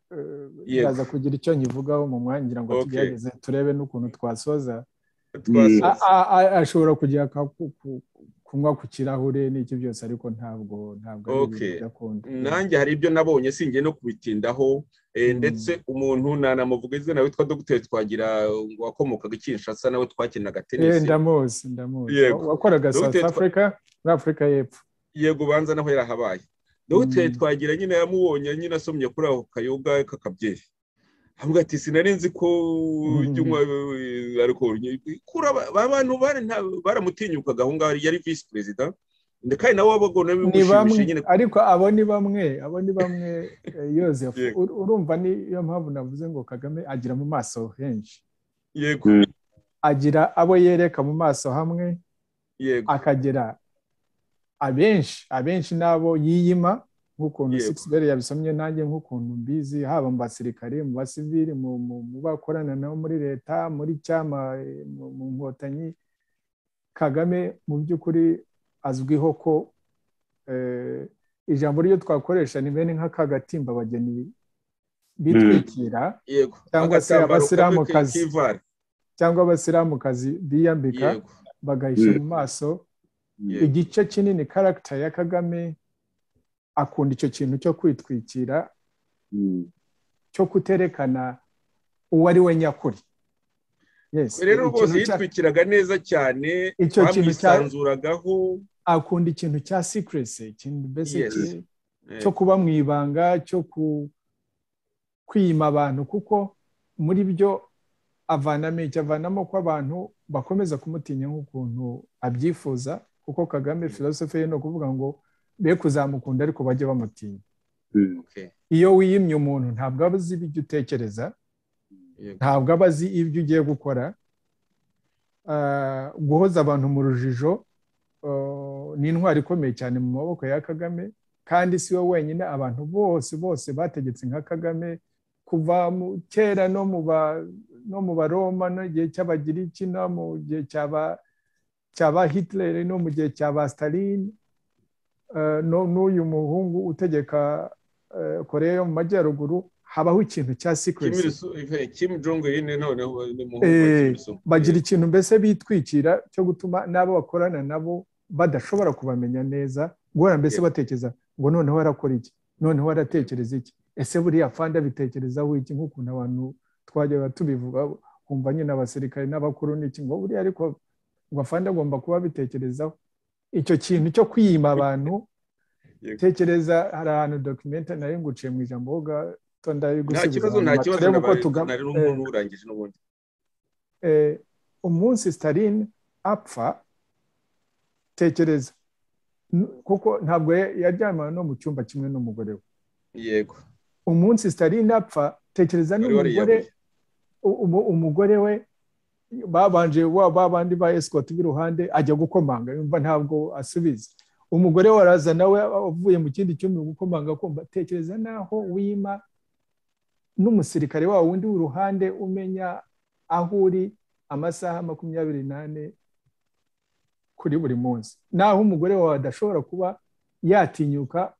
iraza kugira icyo nyivugaho mu mwanya ngira ngo tugerageze turebe n'ukuntu twasoza ashobora kujya kunywa ku kirahure n'icyo byose ariko ntabwo ntabwo ari ibintu byakunda nanjye hari ibyo nabonye singiye no kubitindaho ndetse umuntu nanamuvuga izina witwa dogiteri twagira wakomokaga i kinshasa nawe twakinaga tenisi ndamuzi ndamuzi wakoraga south africa muri afurika y'epfo yego ubanza naho yarahabaye dogiteri twagira nyine yamubonye nyine asomye kuri ako kayoga k'akabyeri avuga ati sinari nzi ko ariko abantu baramutinyukaga aho ngaho yari visi perezida kandi nawe wabagona bimushimishije nyine ariko abo ni bamwe abo ni bamwe yosefu urumva niyo mpamvu navuze ngo kagame agira mu maso henshi yego agira abo yereka mu maso hamwe yego akagera abenshi abenshi n'abo yiyima nk'ukuntu sixibere yabisomye nanjye nk'ukuntu mbizi haba mu basirikare mu basivili mu bakorana nabo muri leta muri cyama mu nkotanyi kagame mu by'ukuri azwiho ko ijambo ryo twakoresha ni bene nk'akagatimba abageni bitwikira cyangwa se abasilamukazi cyangwa abasilamukazi biyambika bagahisha mu maso igice kinini karagita ya kagame akunda icyo kintu cyo kwitwikira cyo kuterekana uwo ari we nyakuri rero rwose yitwikiraga neza cyane bamwisanzuragaho akunda ikintu cya sikiresi ikintu besike cyo kuba mu ibanga cyo kwima abantu kuko muri byo avanamo icyo avanamo ko abantu bakomeza kumutinya nk'ukuntu abyifuza kuko kagame filosofe ye ni ukuvuga ngo be kuzamukunda ariko bajye bamutinya iyo wiyimye umuntu ntabwo aba azi ibyo utekereza ntabwo aba azi ibyo ugiye gukora guhoza abantu mu rujijo ni intwari ikomeye cyane mu maboko ya kagame kandi si we wenyine abantu bose bose bategetse nka kagame kuva mu kera no mu baroma no igihe cy'abagiriki no mu gihe cyaba hitirere no mu gihe cyaba sitarini n'uyu muhungu utegeka korea yo mu majyaruguru habaho ikintu cya sikiresi bagira ikintu mbese bitwikira cyo gutuma n'abo bakorana nabo badashobora kubamenya neza guhora mbese batekereza ngo noneho arakora iki noneho aratekereza iki ese buriya fanda bitekerezaho iki nk'ukuntu abantu twajyaga tubivuga kumva nyine abasirikare n'abakuru n'iki ngo buriya ariko ngo fanda agomba kuba abitekerezaho icyo kintu cyo kwiyima abantu tekereza hari ahantu dokimenti nari nguciye mu ijambo woga tonda yo gusubiza nta kibazo nta kibazo nari n'umuntu urangije n'ubundi umunsi sitarine apfa tekereza kuko ntabwo yaryamana no mu cyumba kimwe n'umugore we yego umunsi sitarine apfa tekereza n'umugore umugore we babanje wa bandi ba esikoti b'iruhande ajya gukomanga yumva ntabwo asubiza umugore we araza nawe avuye mu kindi cyumba gukomanga kumva tekereza naho wima n'umusirikare wawe undi w'iruhande umenya aho uri amasaha makumyabiri n'ane kuri buri munsi naho umugore wawe adashobora kuba yatinyuka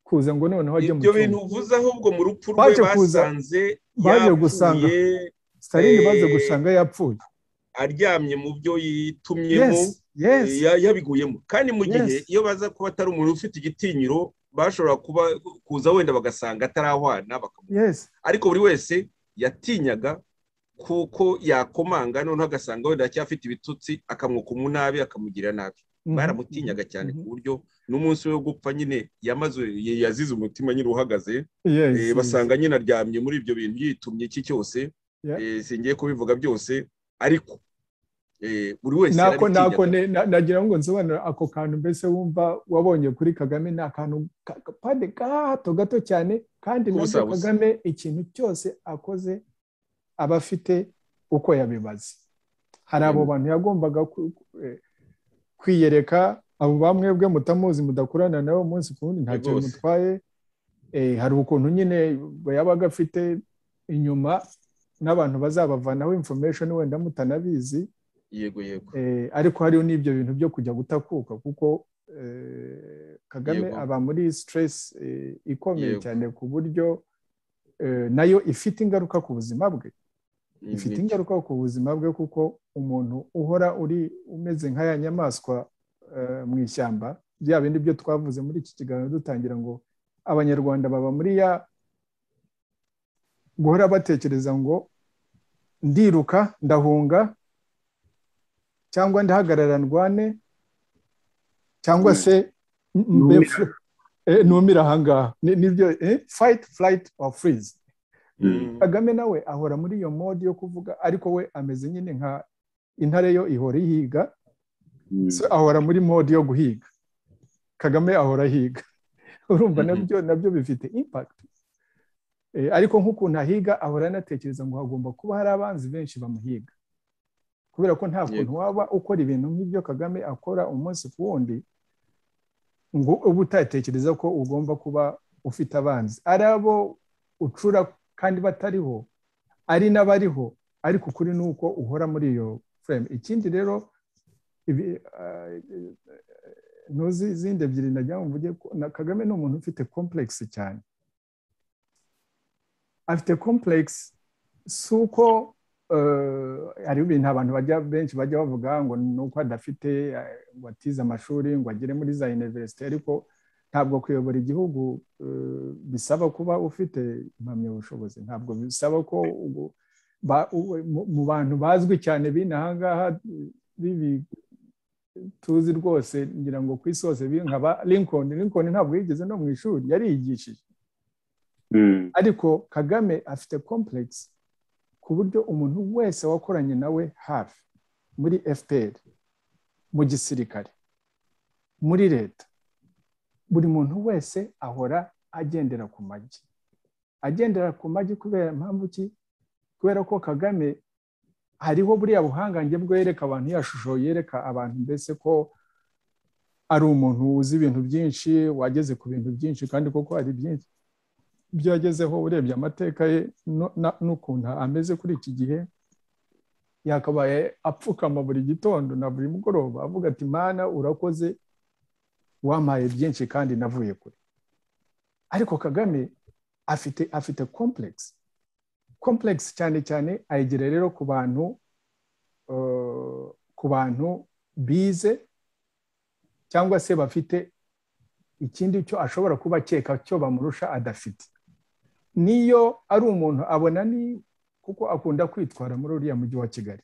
kuza ngo noneho ajye mu cyumba ibyo bintu uvuze ahubwo mu rupfu rwe basanze yapfuye sitarini baze gusanga yapfuye aryamye mu byo yitumyemo yabiguyemo kandi mu gihe iyo baza kuba atari umuntu ufite igitinyiro bashobora kuba kuza wenda bagasanga atarahwana yes ariko buri wese yatinyaga kuko yakomanga noneho agasanga wenda aracyafite ibitutsi akamwuka umunabi akamugira nabi baramutinyaga cyane ku buryo n'umunsi we wo gupfa nyine yamaze yazize umutima nyine uhagaze basanga nyine aryamye muri ibyo bintu yitumye iki cyose singiye kubivuga byose ariko buri wese nagira ngo nsobanure ako kantu mbese wumva wabonye kuri kagame ni akantu kapande gato gato cyane kandi nabyo kagame ikintu cyose akoze aba afite uko yabibaze hari abo bantu yagombaga kwiyereka abo bamwe bwe mutamuzi mudakurana nawe umunsi ku wundi ntacyo mutwaye hari ukuntu nyine yabaga afite inyuma n'abantu bazabavanaho information wenda mutanabizi yego yego ariko hariho n'ibyo bintu byo kujya gutakuka kuko kagame aba muri stress ikomeye cyane ku buryo nayo ifite ingaruka ku buzima bwe ifite ingaruka ku buzima bwe kuko umuntu uhora uri umeze nk'aya nyamaswa mu ishyamba bya bindi byo twavuze muri iki kiganiro dutangira ngo abanyarwanda baba muri ya guhora batekereza ngo ndiruka ndahunga cyangwa ndahagarara ndwane cyangwa se numira ahangaha nibyo fayiti furayiti ofu furizi kagame nawe ahora muri iyo mode yo kuvuga ariko we ameze nyine nka intare yo ihora ihiga ahora muri mode yo guhiga kagame ahora ahiga urumva nabyo nabyo bifite impakiti ariko nk'ukuntu ahiga ahora anatekereza ngo hagomba kuba hari abanzi benshi bamuhiga kubera ko nta kuntu waba ukora ibintu nk'ibyo kagame akora umunsi ku wundi ngo uba utatekereza ko ugomba kuba ufite abanzi ari abo ucura kandi batariho ari n'abariho ariko ukuri ni uko uhora muri iyo fureme ikindi rero ntuzi izindi ebyiri najya mu mvuge kagame ni umuntu ufite komplekisi cyane afite komplekisi si uko hari ibintu abantu bajya benshi bajya bavuga ngo ni uko adafite ngo atize amashuri ngo agere muri za univerisite ariko ntabwo kuyobora igihugu bisaba kuba ufite impamyabushobozi ntabwo bisaba ko mu bantu bazwi cyane b'inaha ngaha bibi tuzi rwose ngira ngo ku isi hose nkaba lincoln lincoln ntabwo yigeze no mu ishuri yariyigishije ariko kagame afite komplekisi ku buryo umuntu wese wakoranye nawe hafi muri fpr mu gisirikare muri leta buri muntu wese ahora agendera ku magi agendera ku magi kubera impamvu ki kubera ko kagame hariho buriya buhangange bwo yereka abantu yashusho yereka abantu mbese ko ari umuntu uzi ibintu byinshi wageze ku bintu byinshi kandi koko hari byinshi ibyo yagezeho urebye amateka ye n'ukuntu ameze kuri iki gihe yakabaye apfukama buri gitondo na buri mugoroba avuga ati mana urakoze wampaye byinshi kandi navuye kure ariko kagame afite afite komplekisi komplekisi cyane cyane ayigira rero ku bantu ku bantu bize cyangwa se bafite ikindi cyo ashobora kuba akeka cyo bamurusha adafite niyo ari umuntu abona ni kuko akunda kwitwara muri uriya mujyi wa kigali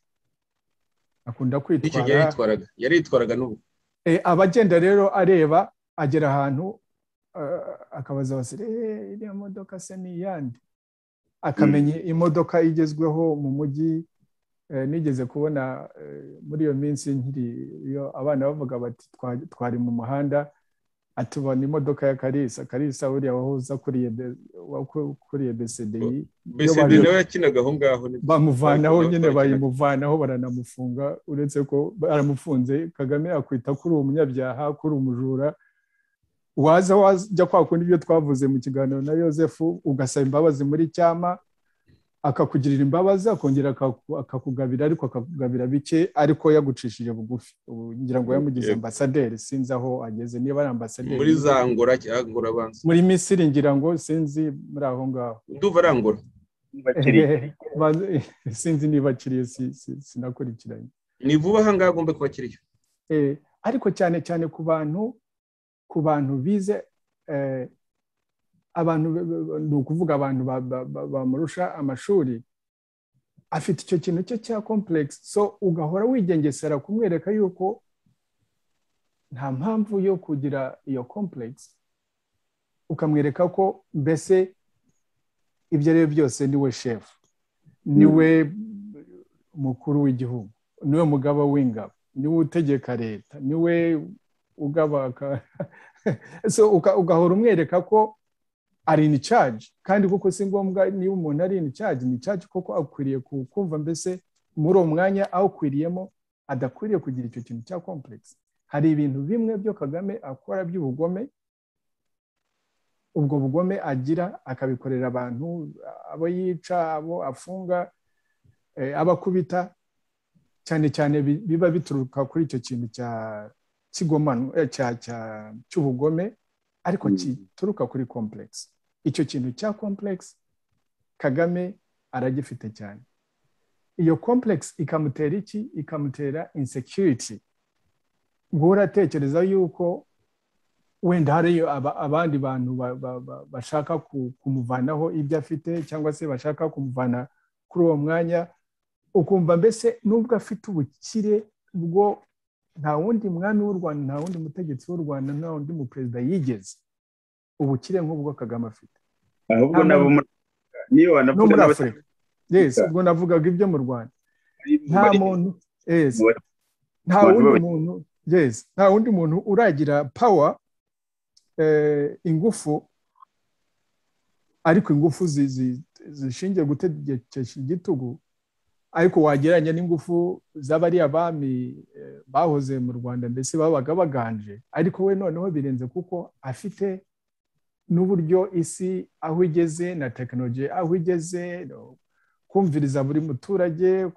akunda kwitwara yaritwaraga n'ubu aba agenda rero areba agera ahantu akabaza abasire iriya modoka se ni iyande akamenya imodoka igezweho mu mujyi nigeze kubona muri iyo minsi nkiri iyo abana bavuga bati twari mu muhanda atubona imodoka ya karisa karisa buriya wahoze akuriye besediyi besediyi nawe yakinaga aho ngaho bamuvanaho nyine bayimuvanaho baranamufunga uretse ko baramufunze kagame akwita kuri uwo munyabyaha kuri umujura waza wajya kwakunda ibyo twavuze mu kiganiro na yosefu ugasaba imbabazi muri cyama akakugirira imbabazi akongera akakugabira ariko akakugabira bike ariko yagucishije bugufi ngira ngo yamugize ambasaderi sinzi aho ageze niba ari ambasaderi muri za ngora cyangwa abanza muri misiri ngira ngo sinzi muri aho ngaho nduva arangura sinzi niba akiriye sinakurikiranye ni vuba aha ngaha agomba kuba akiriye ariko cyane cyane ku bantu ku bantu bize abantu ni ukuvuga abantu bamurusha amashuri afite icyo kintu cye cya kompuregisi so ugahora wigengesera kumwereka yuko nta mpamvu yo kugira iyo kompuregisi ukamwereka ko mbese ibyo ari byo byose niwe shefu niwe mukuru w'igihugu niwe mugaba w'ingabo niwe utegeka leta niwe ugabaka ugahora umwereka ko ari ini caji kandi kuko si ngombwa niba umuntu ari ini caji ni caji kuko akwiriye kukumva mbese muri uwo mwanya awukwiriyemo adakwiriye kugira icyo kintu cya kompuregisi hari ibintu bimwe byo kagame akora by'ubugome ubwo bugome agira akabikorera abantu abo yica abo afunga abo akubita cyane cyane biba bituruka kuri icyo kintu cya cy'ubugome ariko kituruka kuri kompuregisi icyo kintu cya kompuregisi kagame aragifite cyane iyo kompuregisi ikamutera iki ikamutera insekiriti uratekereza yuko wenda hariyo abandi bantu bashaka kumuvanaho ibyo afite cyangwa se bashaka kumuvana kuri uwo mwanya ukumva mbese n'ubwo afite ubukire bwo nta wundi mwami w'u rwanda nta wundi mutegetsi w'u rwanda nta wundi muperezida yigeze ubukire nk'ubwo kagame afite ahubwo nabo muri afurika yesi ubwo navugaga ibyo mu rwanda nta muntu yesi nta wundi muntu yesi nta wundi muntu uragira pawa ingufu ariko ingufu zishingiye gutegekesha igitugu ariko wagereranya n'ingufu z'abariya bami bahoze mu rwanda mbese babaga baganje ariko we noneho birenze kuko afite n'uburyo isi aho igeze na tekinoloji aho igeze kumviriza buri muturage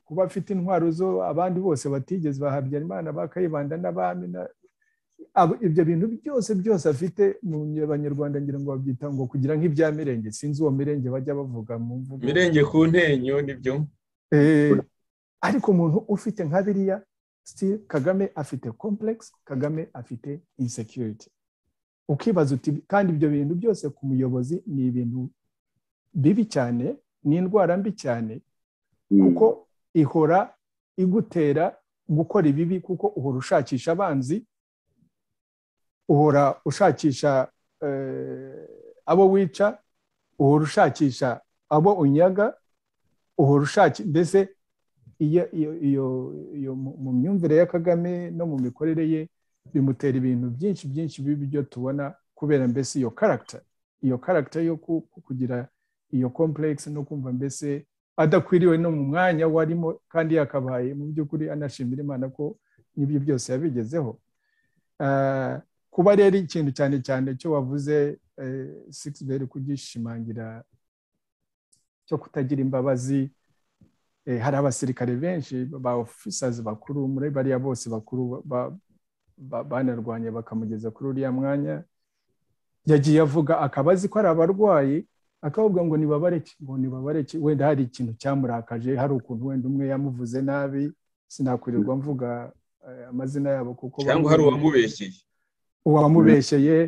kuba afite intwaro zo abandi bose batigeze bahabyarimana bakayibanda n'abami ibyo bintu byose byose afite mu banyarwanda ngira ngo babyita ngo kugira nk'ibya mirenge sinzi uwo mirenge bajya bavuga mu mvugo mirenge ku ntenyo nibyo ariko umuntu ufite nka biriya kagame afite kompuregisi kagame afite insekiriti ukibaza uti kandi ibyo bintu byose ku muyobozi ni ibintu bibi cyane ni indwara mbi cyane kuko ihora igutera gukora ibibi kuko uhora ushakisha abanzi uhora ushakisha abo wica uhora ushakisha abo unyaga uhora ushakisha mbese iyo mu myumvire ya kagame no mu mikorere ye bimutera ibintu byinshi byinshi byo tubona kubera mbese iyo karagita iyo karagita yo kugira iyo kompuregisi no kumva mbese adakwiriwe no mu mwanya warimo kandi yakabaye mu by'ukuri anashimira imana ko n'ibyo byose yabigezeho kuba rero ikintu cyane cyane cyo wavuze sikisiberi kugishimangira cyo kutagira imbabazi hari abasirikare benshi ba ofisazi bakuru muri bariya bose bakuru banarwanye bakamugeza kuri uriya mwanya yagiye avuga akaba azi ko ari abarwayi akavuga ngo nibabareke ngo nibabareke wenda hari ikintu cyamurakaje hari ukuntu wenda umwe yamuvuze nabi sinakwirirwa mvuga amazina yabo kuko cyangwa hari uwamubeshyeye uwamubeshyeye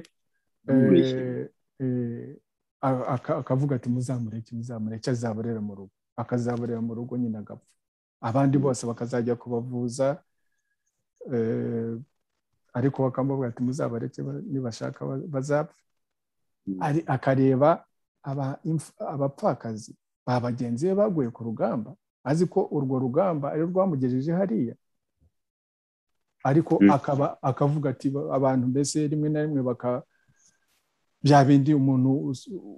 akavuga ati muzamureke muzamureke azaborera mu rugo akazaborera mu rugo nyine agapfa abandi bose bakazajya kubavuza ariko bakamuvuga ati muzabareke nibashaka bazapfa akareba abapfakazi ba bagenzi be baguye ku rugamba azi ko urwo rugamba ari rwamugejeje hariya ariko akaba akavuga ati abantu mbese rimwe na rimwe baka bya bindi umuntu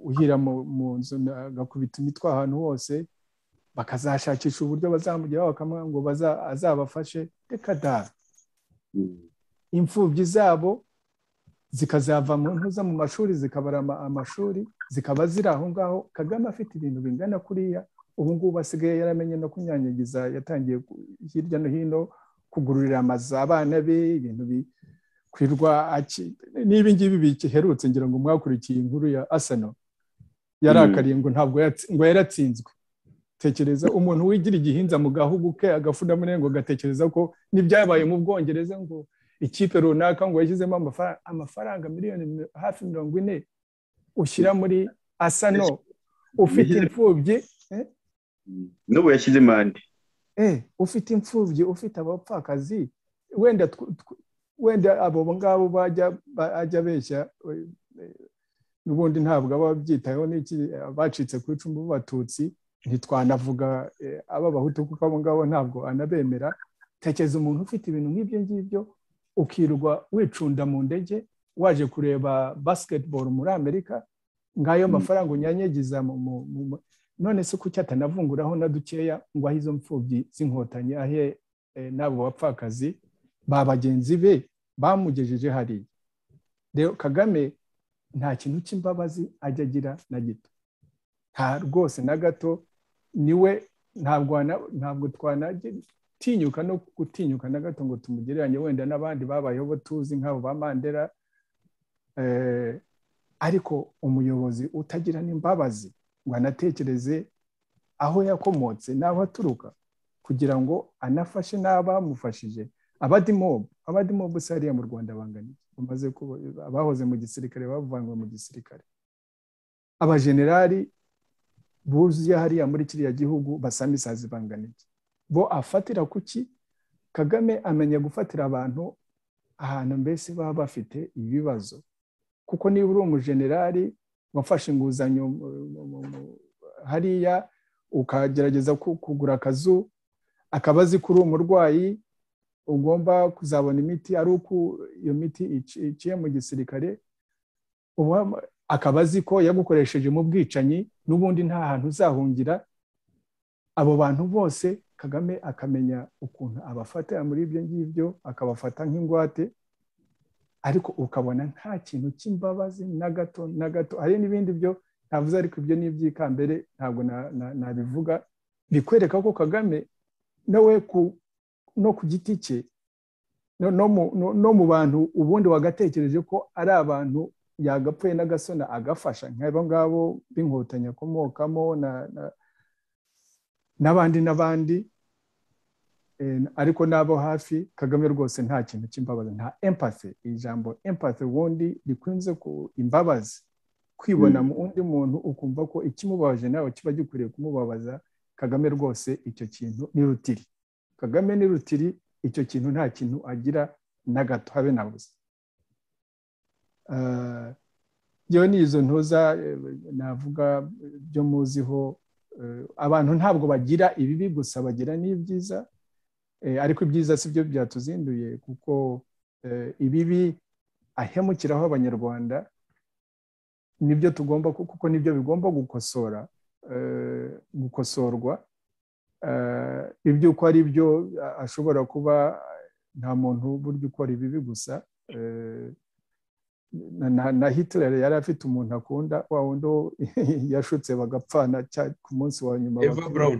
uhira mu nzu agakubita imitwe ahantu hose bakazashakisha uburyo bazamugeraho bakamwa ngo azabafashe reka da imfubyi zabo zikazava mu ntuza mu mashuri zikabara amashuri zikaba ziri aho ngaho kagame afite ibintu bingana kuriya ubu ngubu asigaye yaramenye no kunyanyagiza yatangiye hirya no hino kugururira amazu abana be ibintu bikwirwa n'ibi ngibi biherutse ngira ngo mwakurikiye inkuru ya asano yarakariye ngo ntabwo ngo yaratsinzwe tekereza umuntu wigira igihinza mu gahugu ke agafunamure ngo agatekereza ko n'ibyabaye mu bwongereza ngo ikipe runaka ngo yashyizemo amafaranga miliyoni hafi mirongo ine ushyira muri asano ufite imfubyi n'ubu yashyize impande ufite imfubyi ufite abapfakazi wenda wenda abo ngabo bajya beshya n'ubundi ntabwo aba babyitayeho n'iki bacitse ku icumu b'abatutsi ntitwanavuga ab'abahutu kuko abo ngabo ntabwo anabemera tekereza umuntu ufite ibintu nk'ibyo ngibyo ukirwa wicunda mu ndege waje kureba basiketiboro muri amerika ngayo mafaranga unyanyagiza none se kuki atanavunguraho na dukeya ngo ahe izo mfubyi z'inkotanyi ahe n'abo bapfakazi ba bagenzi be bamugejeje hariya rero kagame nta kintu cy'imbabazi ajya agira na gito nta rwose na gato niwe ntabwo twanatinyuka no gutinyuka na gato ngo tumugereranye wenda n'abandi babayeho tuzi nk'abo ba mandela ariko umuyobozi utagira n'imbabazi ngo anatekereze aho yakomotse n'aho aturuka kugira ngo anafashe n'abamufashije abadimobu abadimobu se hariya mu rwanda banganiye bamaze abahoze mu gisirikare bavanywe mu gisirikare abajenerali buzuye hariya muri kiriya gihugu basa n'isazi banganiye bo afatira kuki kagame amenya gufatira abantu ahantu mbese baba bafite ibibazo kuko niba uri umujenerali wafashe inguzanyo hariya ukagerageza kugura akazu akaba azi ko uri umurwayi ugomba kuzabona imiti ari uko iyo miti iciye mu gisirikare akaba azi ko yagukoresheje mu bwicanyi n'ubundi nta hantu uzahungira abo bantu bose kagame akamenya ukuntu abafatira muri ibyo ngibyo akabafata nk'ingwate ariko ukabona nta kintu cy'imbabazi na gato na gato hari n'ibindi byo navuze ariko ibyo ni iby'ikambere ntabwo nabivuga bikwereka ko kagame nawe no ku giti cye no mu bantu ubundi wagatekereje ko ari abantu yagapfuye n'agasona agafasha nk'abo ngabo b'inkotanyi akomokamo n'abandi n'abandi ariko n'abo hafi kagame rwose nta kintu cy'imbabazi nta empathy ijambo empathy ubundi rikunze ku imbabazi kwibona mu undi muntu ukumva ko ikimubabaje nawe kiba gikwiriye kumubabaza kagame rwose icyo kintu ni rutiri kagame ni rutiri icyo kintu nta kintu agira na gato habe na busa yewe ni izo ntuza navuga byo muziho abantu ntabwo bagira ibibi gusa bagira n'ibyiza ariko ibyiza si byo byatuzinduye kuko ibibi ahemukiraho abanyarwanda nibyo tugomba kuko nibyo bigomba gukosora gukosorwa iby'uko ari byo ashobora kuba nta muntu burya ukora ibibi gusa na hitler yari afite umuntu akunda wa wundi yashutse bagapfana ku munsi wa nyuma eva brown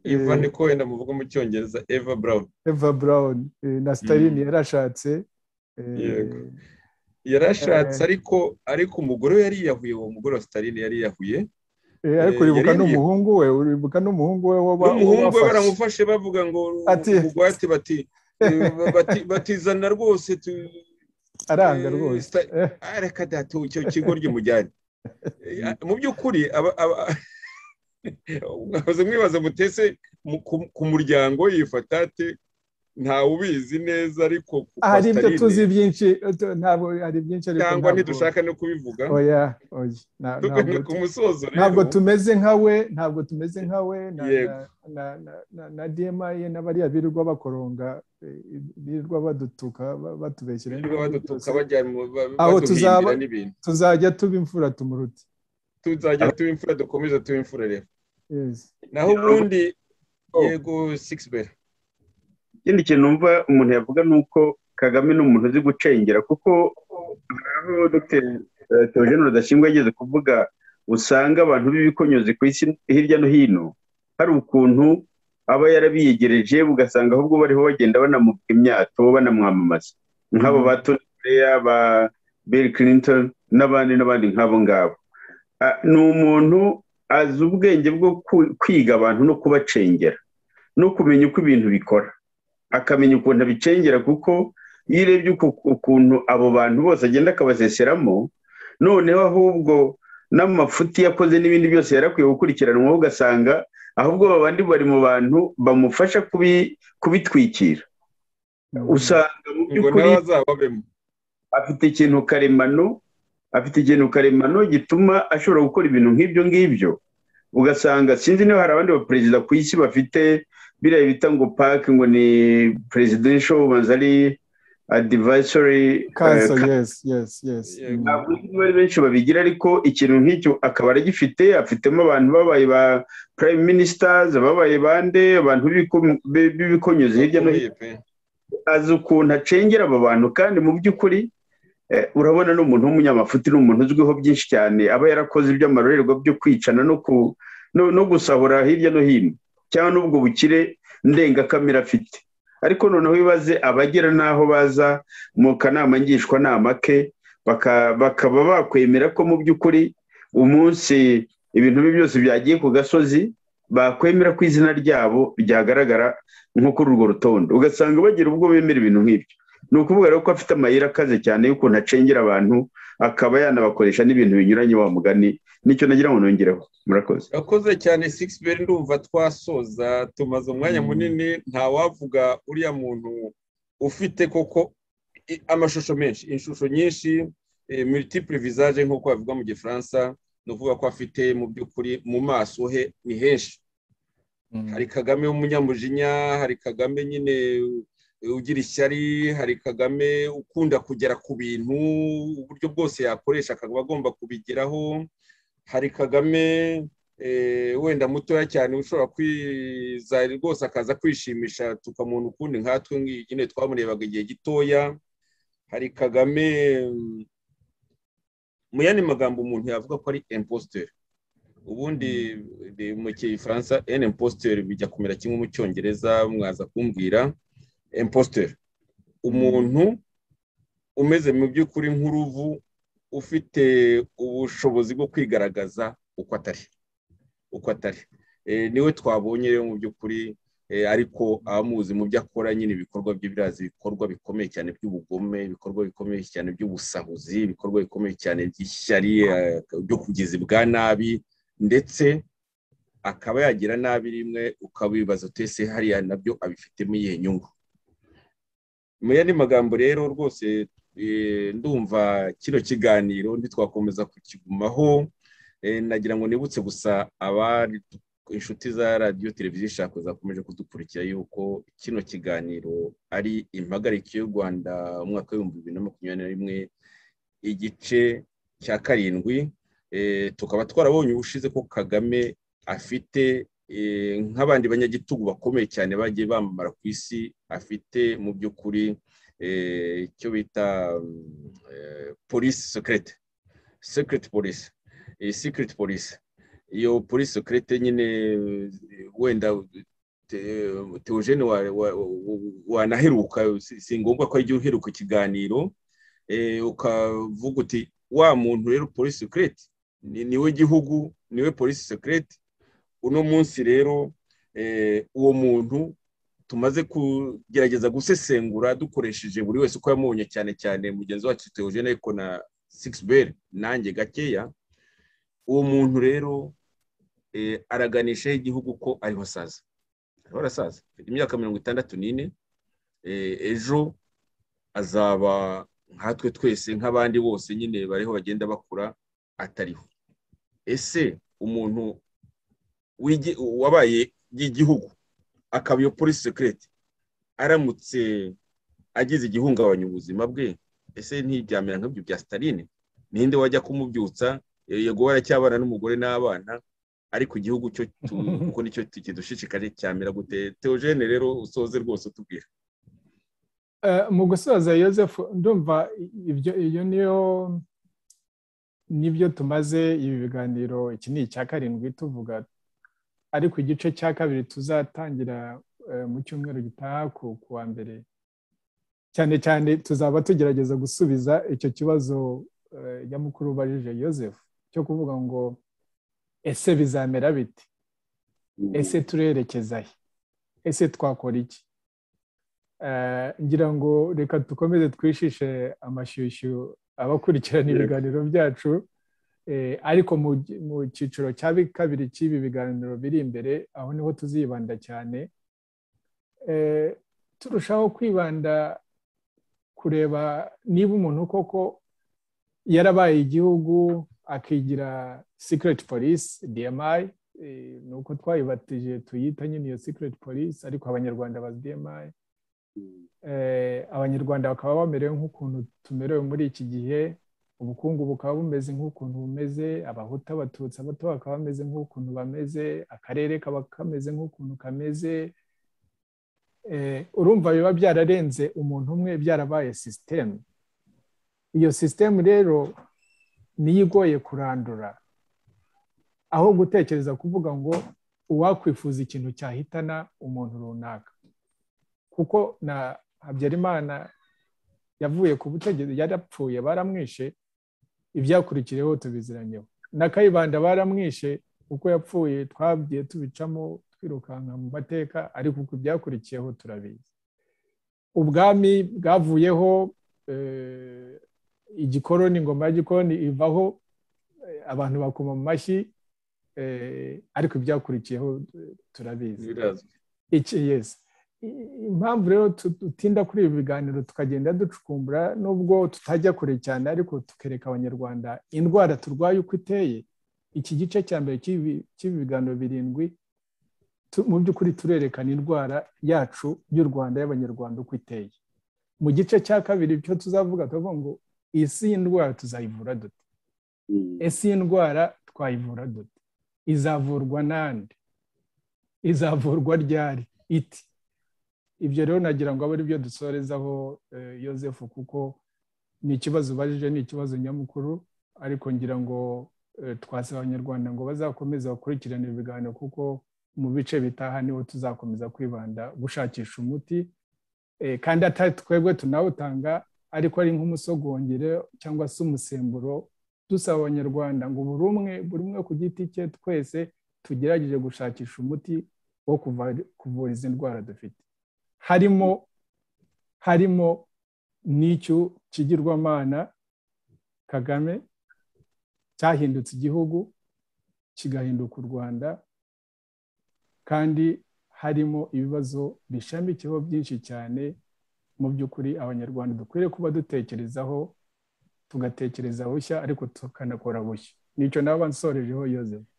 eva ni ko wenda muvuga mu cyongereza eva brown eva brown na stalin yarashatse yarashatse ariko ariko umugore we yariyahuye uwo mugore wa stalin yariyahuye ariko uribuka n'umuhungu we uribuka n'umuhungu we n'umuhungu we baramufashe bavuga ngo bugwate bati batizana rwose aranga rwose areka datu icyo kigo ry'umujyane mu by'ukuri mwabuze mwibaza mutese ku muryango yifatate ntawe ubizi neza ariko hari ibyo tuzi byinshi ntabwo hari byinshi cyangwa ntidushaka no kubivuga ku musozo ntabwo tumeze nka we ntabwo tumeze nka we na dma ye n'abariya birirwa bakoronga birirwa badutuka batubeshyira aho tuzajya tuba imfura tumuruti tuzajya tuba imfura dukomeze tuba imfura rero naho ubundi yego sigisi bera ikindi kintu numva umuntu yavuga ni uko kagame ni umuntu uzi gucengera kuko aho dr theogene rudashingwa yageze kuvuga usanga abantu b'ibikonyozi ku isi hirya no hino hari ukuntu aba yarabiyegereje ugasanga ahubwo bariho bagenda banamuvuga imyato banamwamamaza nk'abo ba tony blair ba bill clinton n'abandi n'abandi nk'abo ngabo ni umuntu azi ubwenge bwo kwiga abantu no kubacengera no kumenya uko ibintu bikora akamenya ukuntu abicengera kuko iyo urebye ukuntu abo bantu bose agenda akabaseseramo noneho ahubwo n'amafuti yakoze n'ibindi byose yarakwiye gukurikiranwaho ugasanga ahubwo babandi bari mu bantu bamufasha kubitwikira usanga mu by'ukuri afite ikintu karemano afite ikintu karemano gituma ashobora gukora ibintu nk'ibyo ngibyo ugasanga sinzi niba hari abandi baperezida ku isi bafite biriya bita ngo pake ngo ni presidential ubanza ari adivayisory kanso yesi yesi yesi ntabwo bari benshi babigira ariko ikintu nk'icyo akaba aragifite afitemo abantu babaye ba prime ministers ababaye bande abantu b'ibikomyozi hirya no hino azi ukuntu acengera aba bantu kandi mu by'ukuri urabona ni umuntu w'umunyamafuti ni umuntu uzwiho byinshi cyane aba yarakoze iby'amarorerwa byo kwicana no gusahura hirya no hino cyangwa n'ubwo bukire ndengakamere afite ariko noneho bibaze abagera n'aho baza mu kanama ngishwanama ke bakaba bakwemera ko mu by'ukuri umunsi ibintu bye byose byagiye ku gasozi bakwemera ko izina ryabo ryagaragara nko kuri urwo rutonde ugasanga bagira ubwo bemera ibintu nk'ibyo ni ukuvuga rero ko afite amayira akaze cyane y'ukuntu acengera abantu akaba yanabakoresha n'ibintu binyuranye wa mugani nicyo nagira ngo nongereho murakoze urakoze cyane sigisi ndumva twasoza tumaze umwanya munini ntawavuga uriya muntu ufite koko amashusho menshi inshusho nyinshi militipure visage nk'uko bavuga mu gifaransa ni ukuvuga ko afite mu by'ukuri mu maso he ni henshi hari kagame w'umunyamujinya hari kagame nyine ugira ishyari hari kagame ukunda kugera ku bintu uburyo bwose yakoresha akaba agomba kubigeraho hari kagame wenda mutoya cyane ushobora kwizahira rwose akaza kwishimisha tukamuntu ukundi nkatwe nyine twamurebaga igihe gitoya hari kagame mu yandi magambo umuntu yavuga ko ari impositeri ubundi mu gifaransa eni impositeri bijya kumera kimwe mu cyongereza mwaza kumbwira impositeri umuntu umeze mu by'ukuri nk'uruvu ufite ubushobozi bwo kwigaragaza uko atari uko atari niwe twabonye rero mu by'ukuri ariko abamuzi mu byo akora nyine ibikorwa bye birazi ibikorwa bikomeye cyane by'ubugome ibikorwa bikomeye cyane by'ubusahuzi ibikorwa bikomeye cyane by'ishyari byo kugeza ibwa nabi ndetse akaba yagira nabi rimwe ukabibaza utese hariya nabyo abifitemo iyihe nyungu mu yandi magambo rero rwose ndumva kino kiganiro ntitwakomeza kukigumaho nagira ngo nibutse gusa abari inshuti za radiyo televiziyo ishaka zakomeje kudukurikira yuko kino kiganiro ari impagarike y'u rwanda umwaka w'ibihumbi bibiri na makumyabiri na rimwe igice cya karindwi tukaba twarabonye ubushize ko kagame afite nk'abandi banyagitugu bakomeye cyane bagiye bamamara ku isi afite mu by'ukuri icyo bita polisi sekirete sekirete polisi sekirete polisi iyo polisi sekirete nyine wenda teogene wanaheruka si ngombwa ko igihe uheruka ikiganiro ukavuga uti wa muntu rero polisi sekirete niwe gihugu niwe polisi sekirete uno munsi rero uwo muntu tumaze kugerageza gusesengura dukoresheje buri wese uko yamubonye cyane cyane mugenzi wacu teogene ariko na sigisi nanjye gakeya uwo muntu rero araganishaho igihugu ko ariho asaza ariho arasaza afite imyaka mirongo itandatu n'ine ejo azaba nkatwe twese nk'abandi bose nyine bariho bagenda bakura atariho ese umuntu wabaye igihugu akaba iyo polisi sekirete aramutse agize igihungabanya ubuzima bwe ese ntibyamera nk'ibyo bya sitaline ninde wajya kumubyutsa yego waracyabana n'umugore n'abana ariko igihugu cyo kuko nicyo kidushishikaje cyamera gute teogene rero usoze rwose utubwira mu gusoza yosefu ndumva ibyo iyo niyo nibyo tumaze ibi biganiro iki ni icya karindwi tuvuga ariko igice cya kabiri tuzatangira mu cyumweru gitaha ku wa mbere cyane cyane tuzaba tugerageza gusubiza icyo kibazo nyamukuru ubajije Joseph cyo kuvuga ngo ese bizamera biti ese turerekeza he ese twakora iki ngira ngo reka dukomeze twishishe amashyushyu abakurikirana ibiganiro byacu ariko mu cyiciro cya kabiri cy'ibi biganiro biri imbere aho niho tuzibanda cyane turushaho kwibanda kureba niba umuntu koko yarabaye igihugu akigira sikireti polisi diyamayi ni uko twayibatije tuyita nyine iyo sikireti polisi ariko abanyarwanda bazi diyamayi abanyarwanda bakaba bamerewe nk'ukuntu tumerewe muri iki gihe ubukungu bukaba bumeze nk'ukuntu bumeze abahuta abatutsi abato bakaba bameze nk'ukuntu bameze akarere kaba kameze nk'ukuntu kameze urumva biba byararenze umuntu umwe byarabaye sisitemu iyo sisitemu rero niyo igoye kurandura aho gutekereza kuvuga ngo uwakwifuza ikintu cyahitana umuntu runaka kuko na habyarimana yavuye ku butegetsi yarapfuye baramwishe ibyakurikiyeho tubiziranyeho na kayibanda baramwishe uko yapfuye twagiye tubicamo twirukanka mu mateka ariko uko ibyakurikiyeho turabizi ubwami bwavuyeho igikoroni ingoma ya gikoroni ivaho abantu bakoma mu mashyi ariko ibyakurikiyeho turabizi iki yesi impamvu rero dutinda kuri ibi biganiro tukagenda ducukumbura nubwo tutajya kure cyane ariko tukereka abanyarwanda indwara turwaye uko iteye iki gice cya mbere cy'ibi biganiro birindwi mu by'ukuri turerekana indwara yacu y'u rwanda y'abanyarwanda uko iteye mu gice cya kabiri icyo tuzavuga turavuga ngo isi y'indwara tuzayivura dute ese iyi ndwara twayivura dute izavurwa n'andi izavurwa ryari iti ibyo rero nagira ngo abe byo dusorezaho yosefu kuko ni ikibazo ubajije ni ikibazo nyamukuru ariko ngira ngo twasaba abanyarwanda ngo bazakomeze bakurikirane ibiganiro kuko mu bice bitaha niho tuzakomeza kwibanda gushakisha umuti kandi atari twebwe tunawutanga ariko ari nk'umusogongere cyangwa se umusemburo dusaba abanyarwanda ngo buri umwe buri umwe ku giti cye twese tugerageje gushakisha umuti wo kuvura izi ndwara dufite harimo harimo n'icyo kigirwamana kagame cyahindutse igihugu kigahinduka u rwanda kandi harimo ibibazo bishamikiyeho byinshi cyane mu by'ukuri abanyarwanda dukwiriye kuba dutekerezaho tugatekereza bushya ariko tukanakora bushya nicyo naba nsorejeho yozefu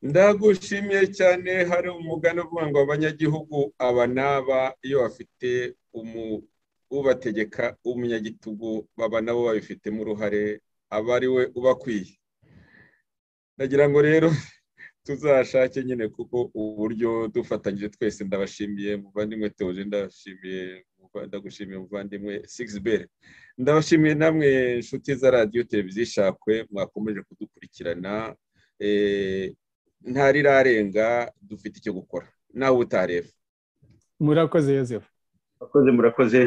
ndagushimiye cyane hari umugani uvuga ngo abanyagihugu aba n'aba iyo bafite ubategeka umunyagitugu baba nabo babifitemo uruhare aba ari we ubakwiye ndagira ngo rero tuzashake nyine kuko uburyo dufatanyije twese ndabashimiye muvandimwe teoje ndashimiye ndagushimiye muvandimwe sigisi ndabashimiye namwe inshuti za radiyo televiziyo ishakwe mwakomeje kudukurikirana ntarirarenga dufite icyo gukora nawe utareba murakoze yosefu murakoze murakoze